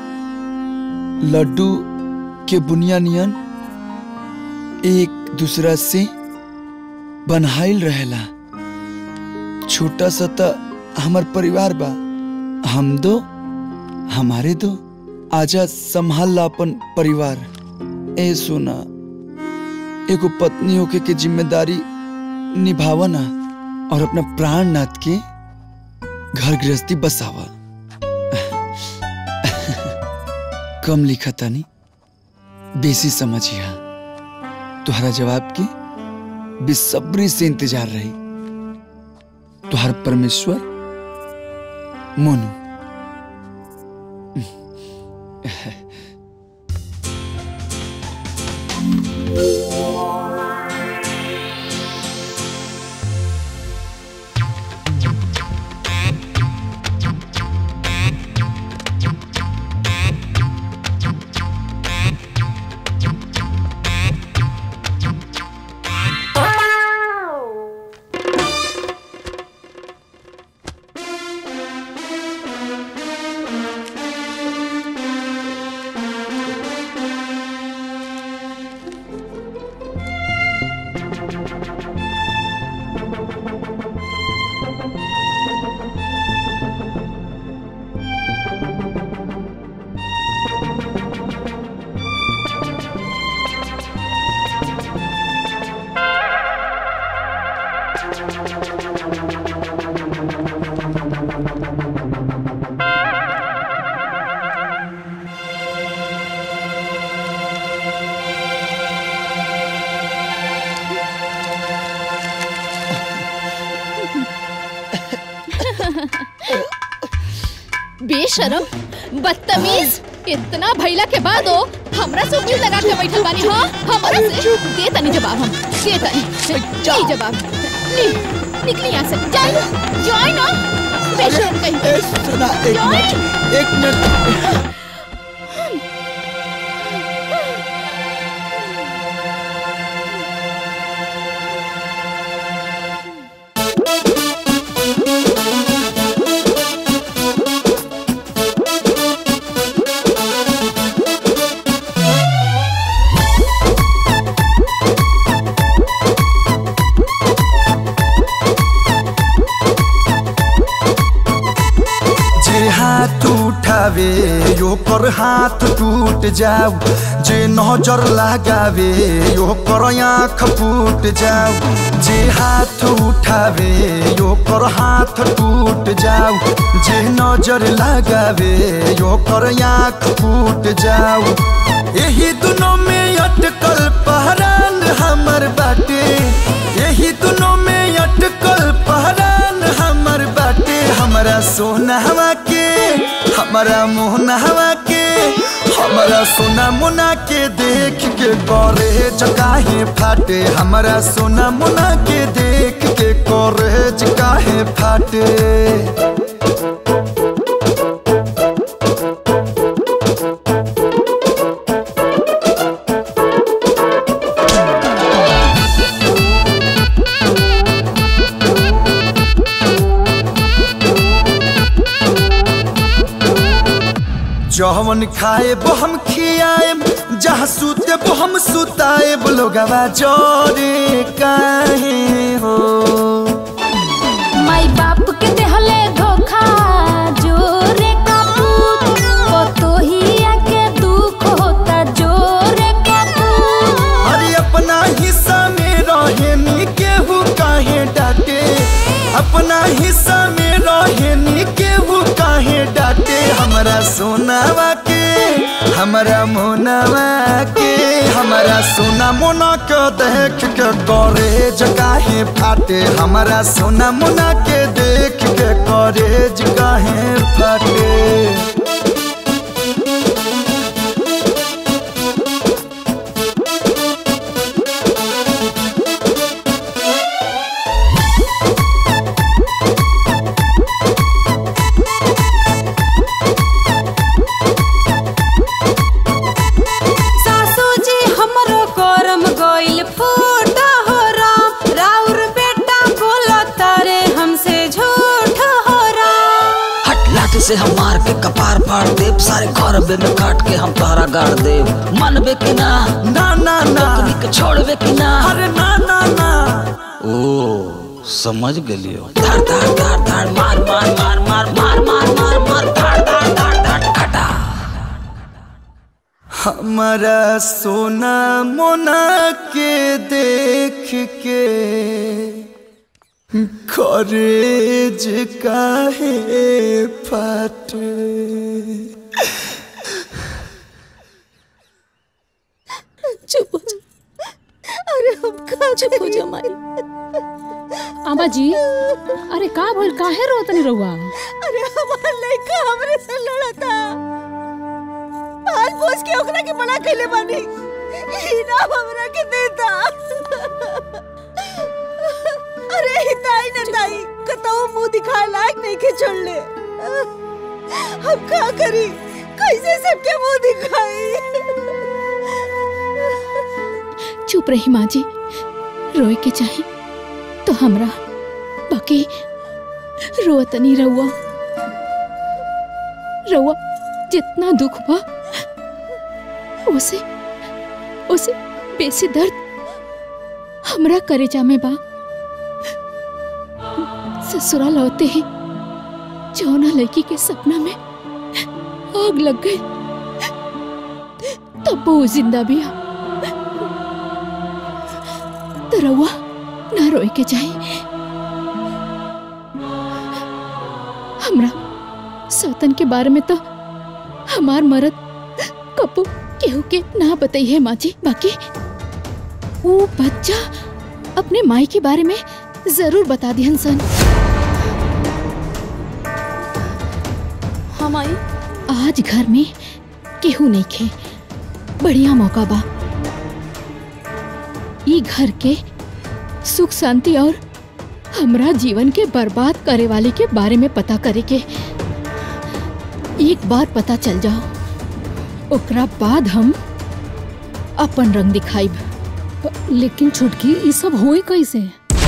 लड्डू के बुनिया नियन एक दूसरा से बनहाइल रहेला छोटा सा त हमार परिवार बा हम दो हमारे दो आजा संभाल ला अपन परिवार ए सोना एगो पत्नी होके के जिम्मेदारी निभावा ना और अपना प्राण नाथ के घर गृहस्थी बसावा कम लिखा तानी बेसी समझिया तुहरा जवाब के बेसब्री से इंतजार रही तुहार परमेश्वर मोनू बेशरम बदतमीज इतना भैला के बाद हो हमरा से उंगली लगा के बैठल बानी हाँ हमरा से दे तनी जवाब हम दे तनी ली जवाब ली निकली यहाँ से जाई ना जाई ना बेशरम कहीं सुना एक मिनट एक मिनट जे हाथ उठावे यो पर हाथ टूट जाऊ जे नजर लगावे यो पर आँख फूट जाऊ जे हाथ उठावे यो पर हाथ टूट जाऊ जे नजर लगावे यो पर आँख फूट जाऊ यही दोनों में अटकल पहरान हमर बाटे यही दोनों में अटकल पहरान हमर बाटे हमरा सोना हवा के हमारा मोहना हवा के हमारा सोना मुना के देख के करे चकाहे फाटे हमारा सोना मुना के देख के करे चकाहे फाटे जहवन खाए वो हम खियाए जहाँ सूते वो हम सुताए लोगवा जोरे काहे हो माई बाप के देहले धोखा जोरे का पूत पतोहिया के दुख होता जोरे का पूत अरे अपना हिस्सा में रहे नी केहू काहे डाटे अपना हिस्सा में रहे नी केहू काहे डाटे हमरा सोनावा के हमारा मोनवा के हमारा सोना मोना के देख के करे जगाहे फाटे हमारा सोना मोना के देख के करे जगाहे फाटे सासू जी हमरो करम गइल फूट हो राम राउर बेटा बोलो तारे हमसे झूठ हो राम हट लाठी से हम मार के कपार फाड़ देब सारे घर बे में काट के हम तोहरा गाड़ देब मनबे कि ना ना ना ना के छोड़बे कि ना अरे ना ना ना ओ समझ गेलियो धाड़ धाड़ धाड़ धाड़ मार मार मार मार मार मार मार मार धाड़ धाड़ धाड़ धाड़ खटा हमारा सोना मोना के देख के खरेज काहे फाटे चुप हो जा अरे हम कहाँ चुप हो जा माई आमा जी अरे का भइल काहे रोतनी रहुआ अरे हमार लड़का हमरे से लड़ता आज बोझ के ओकरा के बड़ा कैले बानी इनाम हमरा के देता अरे हिताई न ताई कतौ मुंह दिखाए लायक नहीं के छोड़ ले हम का करी कैसे सबके मुंह दिखाई चुप रही माँ जी रोए के चाही तो हमरा बाकी रोत नहीं रहुआ रहुआ जितना दुख बा उसे उसे बेसी दर्द हमरा करेजा में बा ससुराल होते ही जौना लड़की के सपना में आग लग गई तब वो जिंदा भी आ तो रउआ ना रोए के चाही हमरा सौतन के बारे में तो हमार मरद कपू केहू के ना बताई है माँ जी बाकी वो बच्चा अपने माई के बारे में जरूर बता दिहन सन हम आई आज घर में केहू नहीं खे बढ़िया मौका बा ई घर के सुख शांति और हमरा जीवन के बर्बाद करे वाले के बारे में पता करे के एक बार पता चल जाओ ओकरा बाद हम अपन रंग दिखाइब लेकिन छुटकी ई सब होई कैसे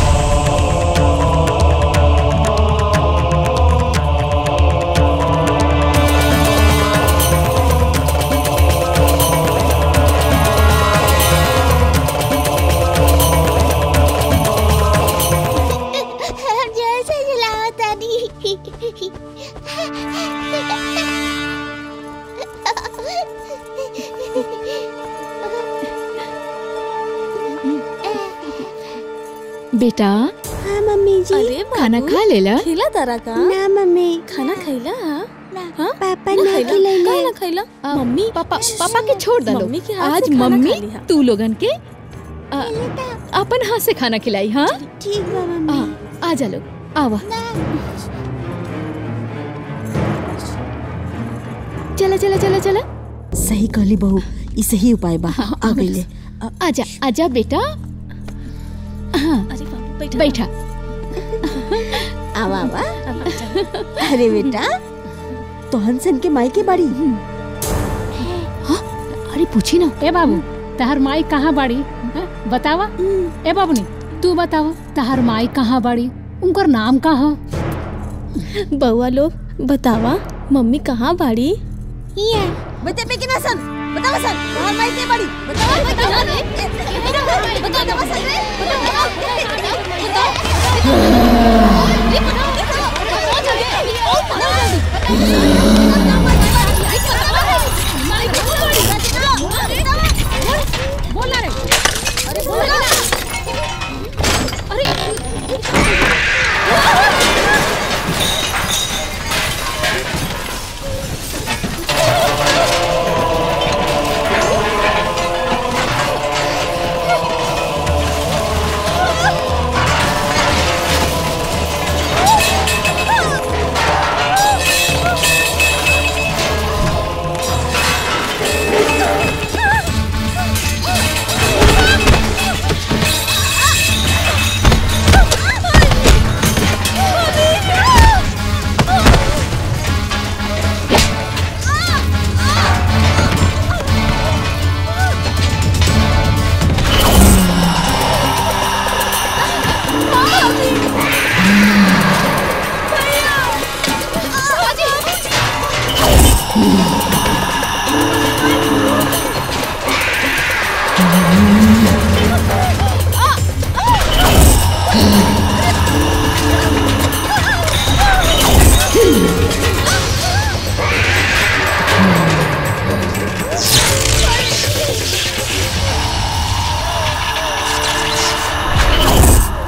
हम जैसे जलाओ तानी बेटा हाँ मम्मी जी अरे खाना खा लेला खिला तारा का ना मम्मी खाना खैला हाँ पापा ना ना खैला खिलैले। काहे ना खैला मम्मी पापा पापा के छोड़ दलो मम्मी के हाथ आज से खाना मम्मी खा ली, हाँ। तू लोगन के आ, अपन हाथ से खाना खिलाई हाँ ठीक बा मम्मी आ, आ जा लोग आवा चला चला चला चला सही कहली बहू ई सही उपाय बा आ गईले आजा आजा बेटा हाँ अरे बाबू बैठा बैठा आवा आवा अरे बेटा तो हंसन के माई के बाड़ी अरे पूछी ना ए बाबू तहार माई कहाँ बाड़ी हाँ? बतावा ए बाबूनी तू बतावा तहार माई कहाँ बाड़ी उनकर नाम का ह बउआ लोग बतावा मम्मी कहाँ बाड़ी ये बते पे किना सन बतावा सन तोहर माई के बाड़ी बतावा बतावा रे बतावा बतावा सन रे बोला रे अरे बोला अरे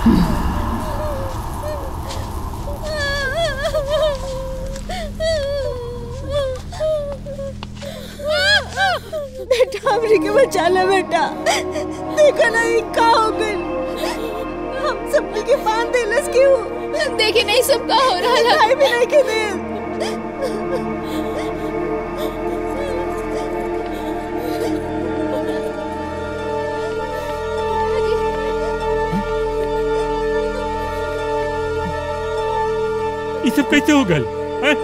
बेटा हमरी के बचा ले बेटा देखा नहीं का हो गइल हम सबनी के बांध देलस क्यों देखी नहीं सब का हो रहा है खाए भी नहीं के दे ये सब कैसे हो गल हैं?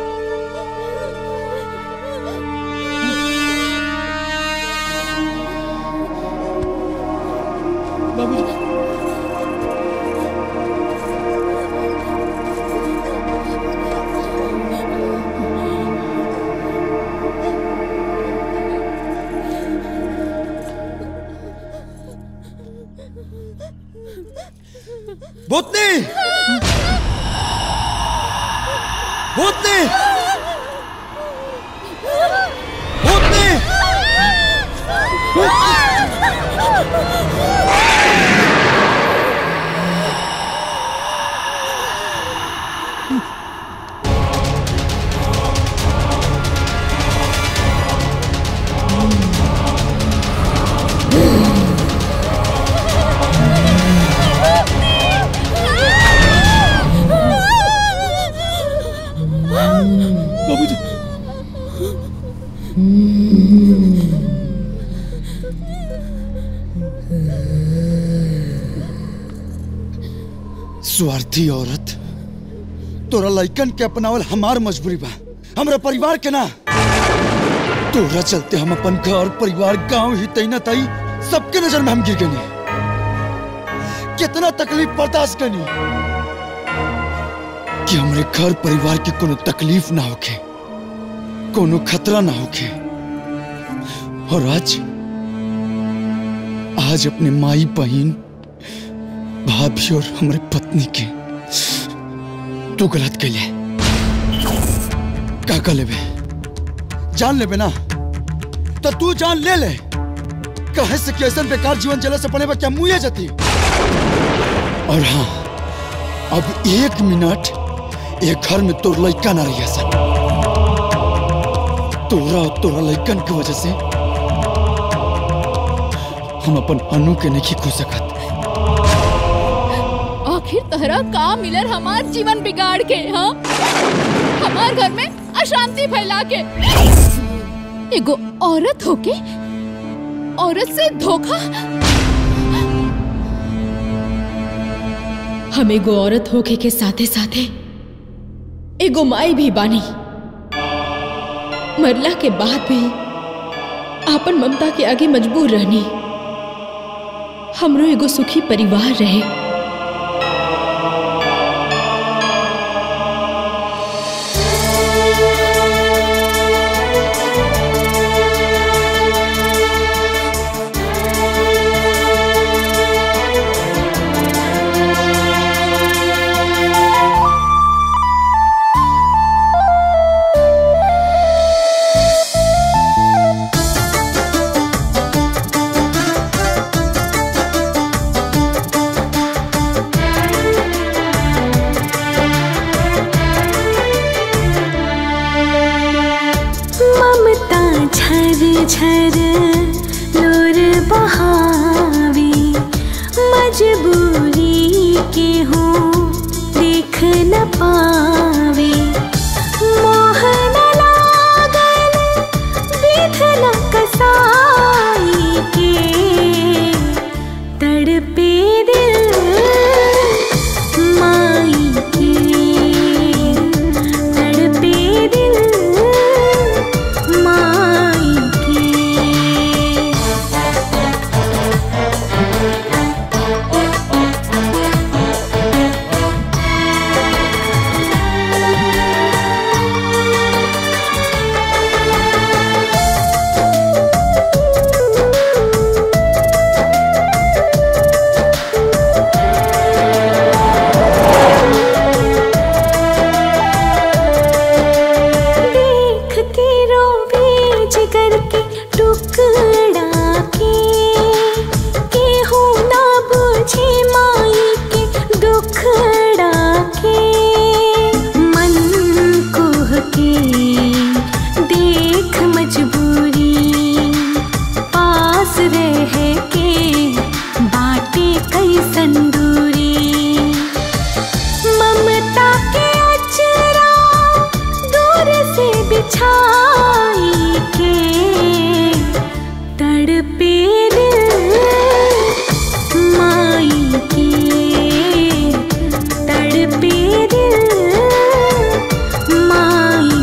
भूतनी भूतनी भूतनी बाबूजी स्वार्थी औरत तोरा लइकन के अपनावल हमार मजबूरी बा हमरा परिवार के ना तोरा चलते हम अपन घर परिवार गांव ही तई ना तई सबके नजर में हम गिर गनी कितना तकलीफ बर्दाश्त करनी कि हमरे घर परिवार के कोनो तकलीफ ना होखे कोनो खतरा ना होखे और आज आज अपने माई बहन भाभी और हमारे पत्नी के तू गलत कैले का कर लेबे जान लेबे ना तो तू जान ले ले कहे से कि ऐसा बेकार जीवन जले से पड़े बा क्या मुए जती और हाँ अब एक मिनट एक घर में तोर लइका ना रही सन तोरा और तोरा लइकन की वजह से हम अपन अनु के नहीं खो सकत आखिर तहरा का मिलर हमार जीवन बिगाड़ के हाँ हमार घर में अशांति फैला के एगो औरत होके औरत से धोखा हम एगो औरत होके के साथे साथे एगो माई भी बानी मरला के बाद भी आपन ममता के आगे मजबूर रहनी हमरो एगो सुखी परिवार रहे ममता झर झर लोर बहावी मजबूरी के हो देख न पावे मोह न लागल विध न कसाई के तड़पे दिल माई के तड़पे दिल माई के तंदूरी ममता के अचरा दूर से बिछाई के तड़पे दिल माई के तड़पे दिल माई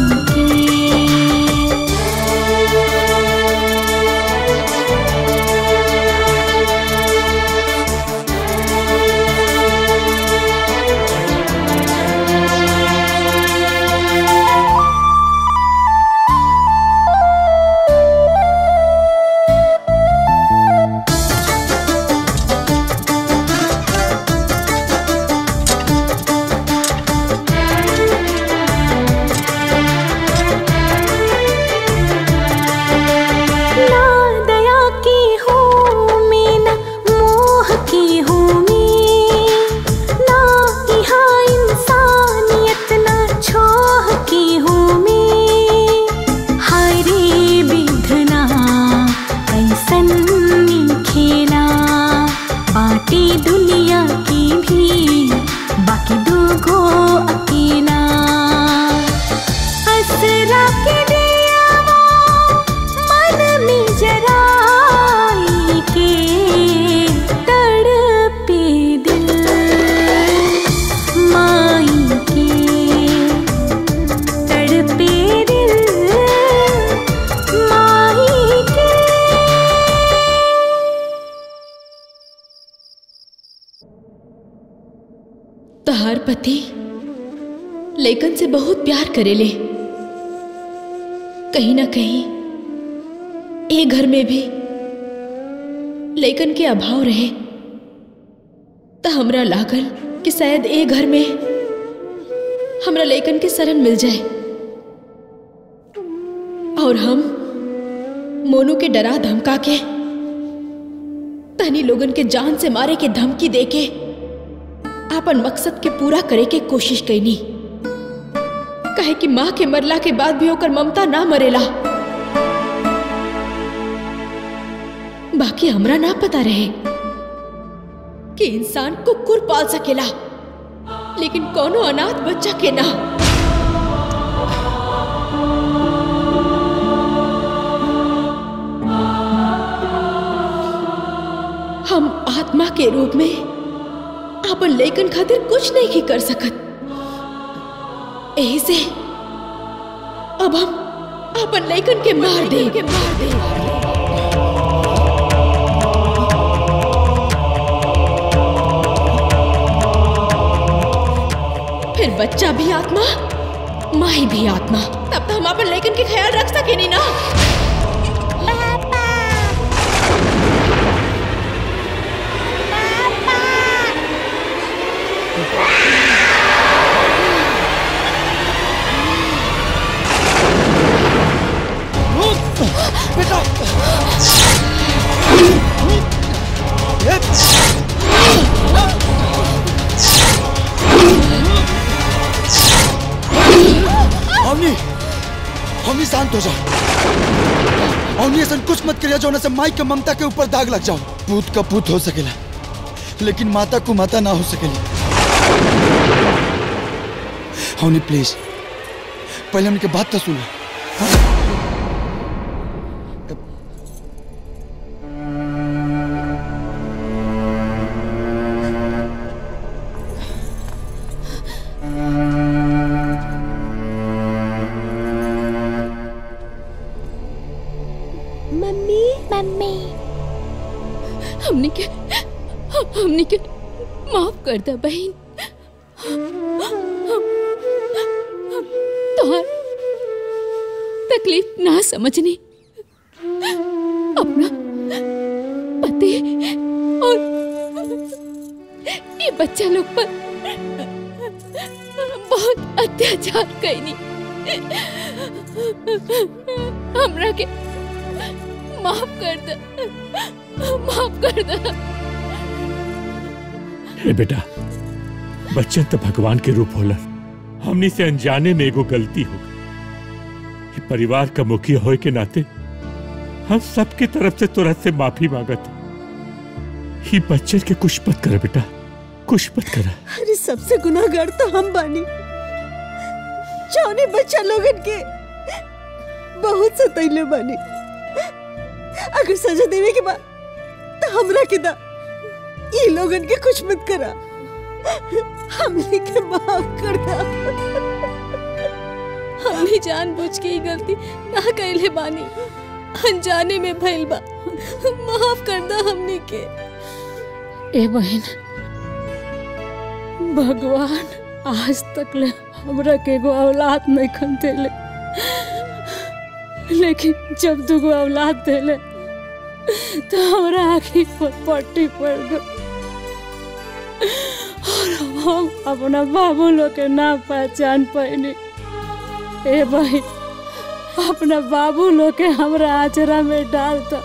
ना दया की हूँ मैं ना मोह की हूँ मैं ना यहाँ इंसानियत ना छोह की हूँ मैं हाय रे विधना ऐसन खेला बाटी दुनिया की भी बाकी दूगो अकेला असरा के दिया मन में जराई के तड़पे दिल माई के तड़पे दिल माई के तहार पति लेकिन से बहुत प्यार करेले कहीं ना कहीं ए घर में भी लेकिन के अभाव रहे त हमरा लागल कि शायद ए घर में हमरा लेकिन के शरण मिल जाए और हम मोनू के डरा धमका के तनी लोगन के जान से मारे के धमकी देके आपन मकसद के पूरा करे के कोशिश कैनी कहे कि माँ के मरला के बाद भी ओकर ममता ना मरेला बाकी हमरा ना पता रहे कि इंसान कुकुर पाल सकेला लेकिन कोनो अनाथ बच्चा के ना हम आत्मा के रूप में अपन लेकन खातिर कुछ नहीं ही कर सकत यही से अब हम अपन लेकन के मार दे के मार दे फिर बच्चा भी आत्मा माई भी आत्मा तब तो हम अपन लेकन के ख्याल रख सके नहीं ना बेटा हमनी हमनी शांत हो जा हमनी ऐसा कुछ मत करिया जो से माई के ममता के ऊपर दाग लग जाओ पूत का पूत हो सकेला लेकिन माता को माता ना हो सकेली हमनी प्लीज पहले हमनी के बात तो सुना मम्मी मम्मी हमने के हमने के माफ कर दे बहन तोहर तकलीफ ना समझने अपना पति और ये बच्चा लोग पर बहुत अत्याचार कैनी हमरा के माफ कर दे माफ कर दे हे बेटा बच्चन तो भगवान के रूप होलन हमनी से अनजाने में एगो गलती हो गई ये परिवार का मुखिया होए के नाते हम सबके तरफ से तुरंत से माफी मांगत ही बच्चन के कुछ मत कर बेटा कुछ मत कर अरे सबसे गुनाहगार तो हम बानी जौने बच्चा लोगन के बहुत सतैले बानी अगर सजा देवे के बाद तो हमरा के दा ये लोगन के कुछ मत करा हमने के माफ कर दा हमने जानबूझ के ही गलती ना कैले बानी अनजाने में भइल बा माफ कर दा हमने के ए बहन भगवान आज तक ले हमरा के एगो औलाद नहीं खन देले लेकिन जब दुगो औलाद देले तो हमरा आँखी पर पट्टी पड़ गई और हम अपना बाबू लोग के ना पहचान पैनी ए भाई अपना बाबू लोग के हमरा आचरा में डाल दो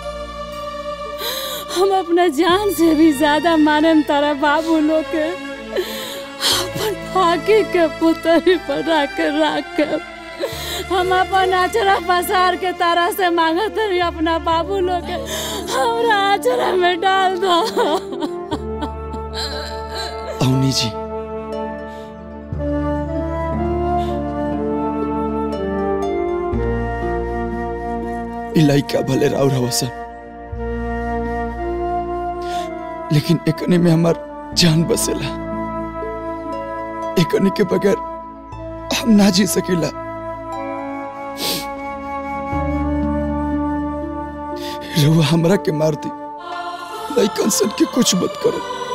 हम अपना जान से भी ज्यादा मानम तारा बाबू लोग के अपन फाकी के पुतरी पर रख के रख के हम अपन आचरा पसार के तारा से मांगत रही अपना बाबू लोग के हमरा आचरा में डाल दो अवनी जी ई लइका भले राउर हवसन लेकिन एकने में हमार जान बसेला एकने के बगैर हम ना जी सकीला रहुआ हमरा के मार दी लइकन सन के कुछ मत करो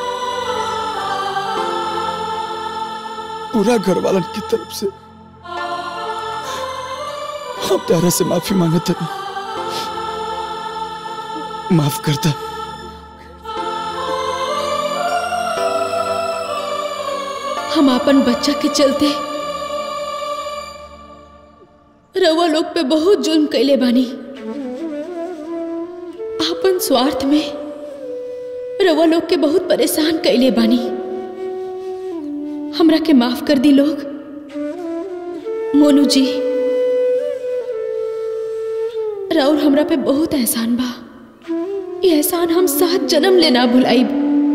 पूरा घर वालन की तरफ से हम तारा से माफी मांगत हनी माफ करता हम अपन बच्चा के चलते रउआ लोग पे बहुत जुल्म कैले बानी अपन स्वार्थ में रउआ लोग के बहुत परेशान कैले बानी हमरा के माफ कर दी लोग मोनू जी राउर हमरा पे बहुत एहसान बा ये एहसान हम सात जन्म ले ना भुलाईब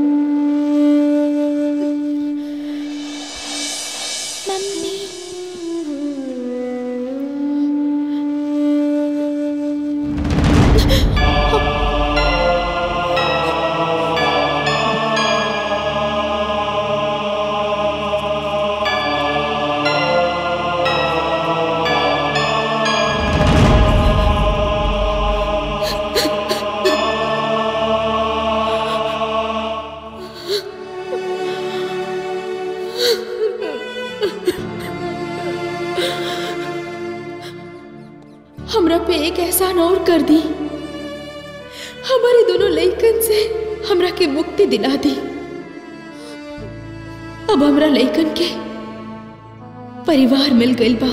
हमरा पे एक एहसान और कर दी हमारे दोनों लइकन से हमरा के मुक्ति दिला दी अब हमरा लइकन के परिवार मिल गइल बा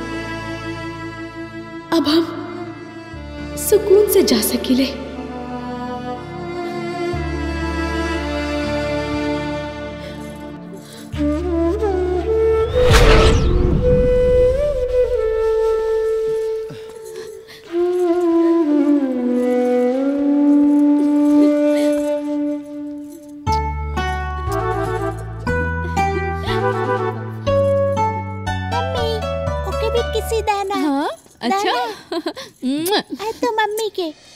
अब हम सुकून से जा सकिले ओके भी किसी दाना हाँ अच्छा मुआ। तो मम्मी के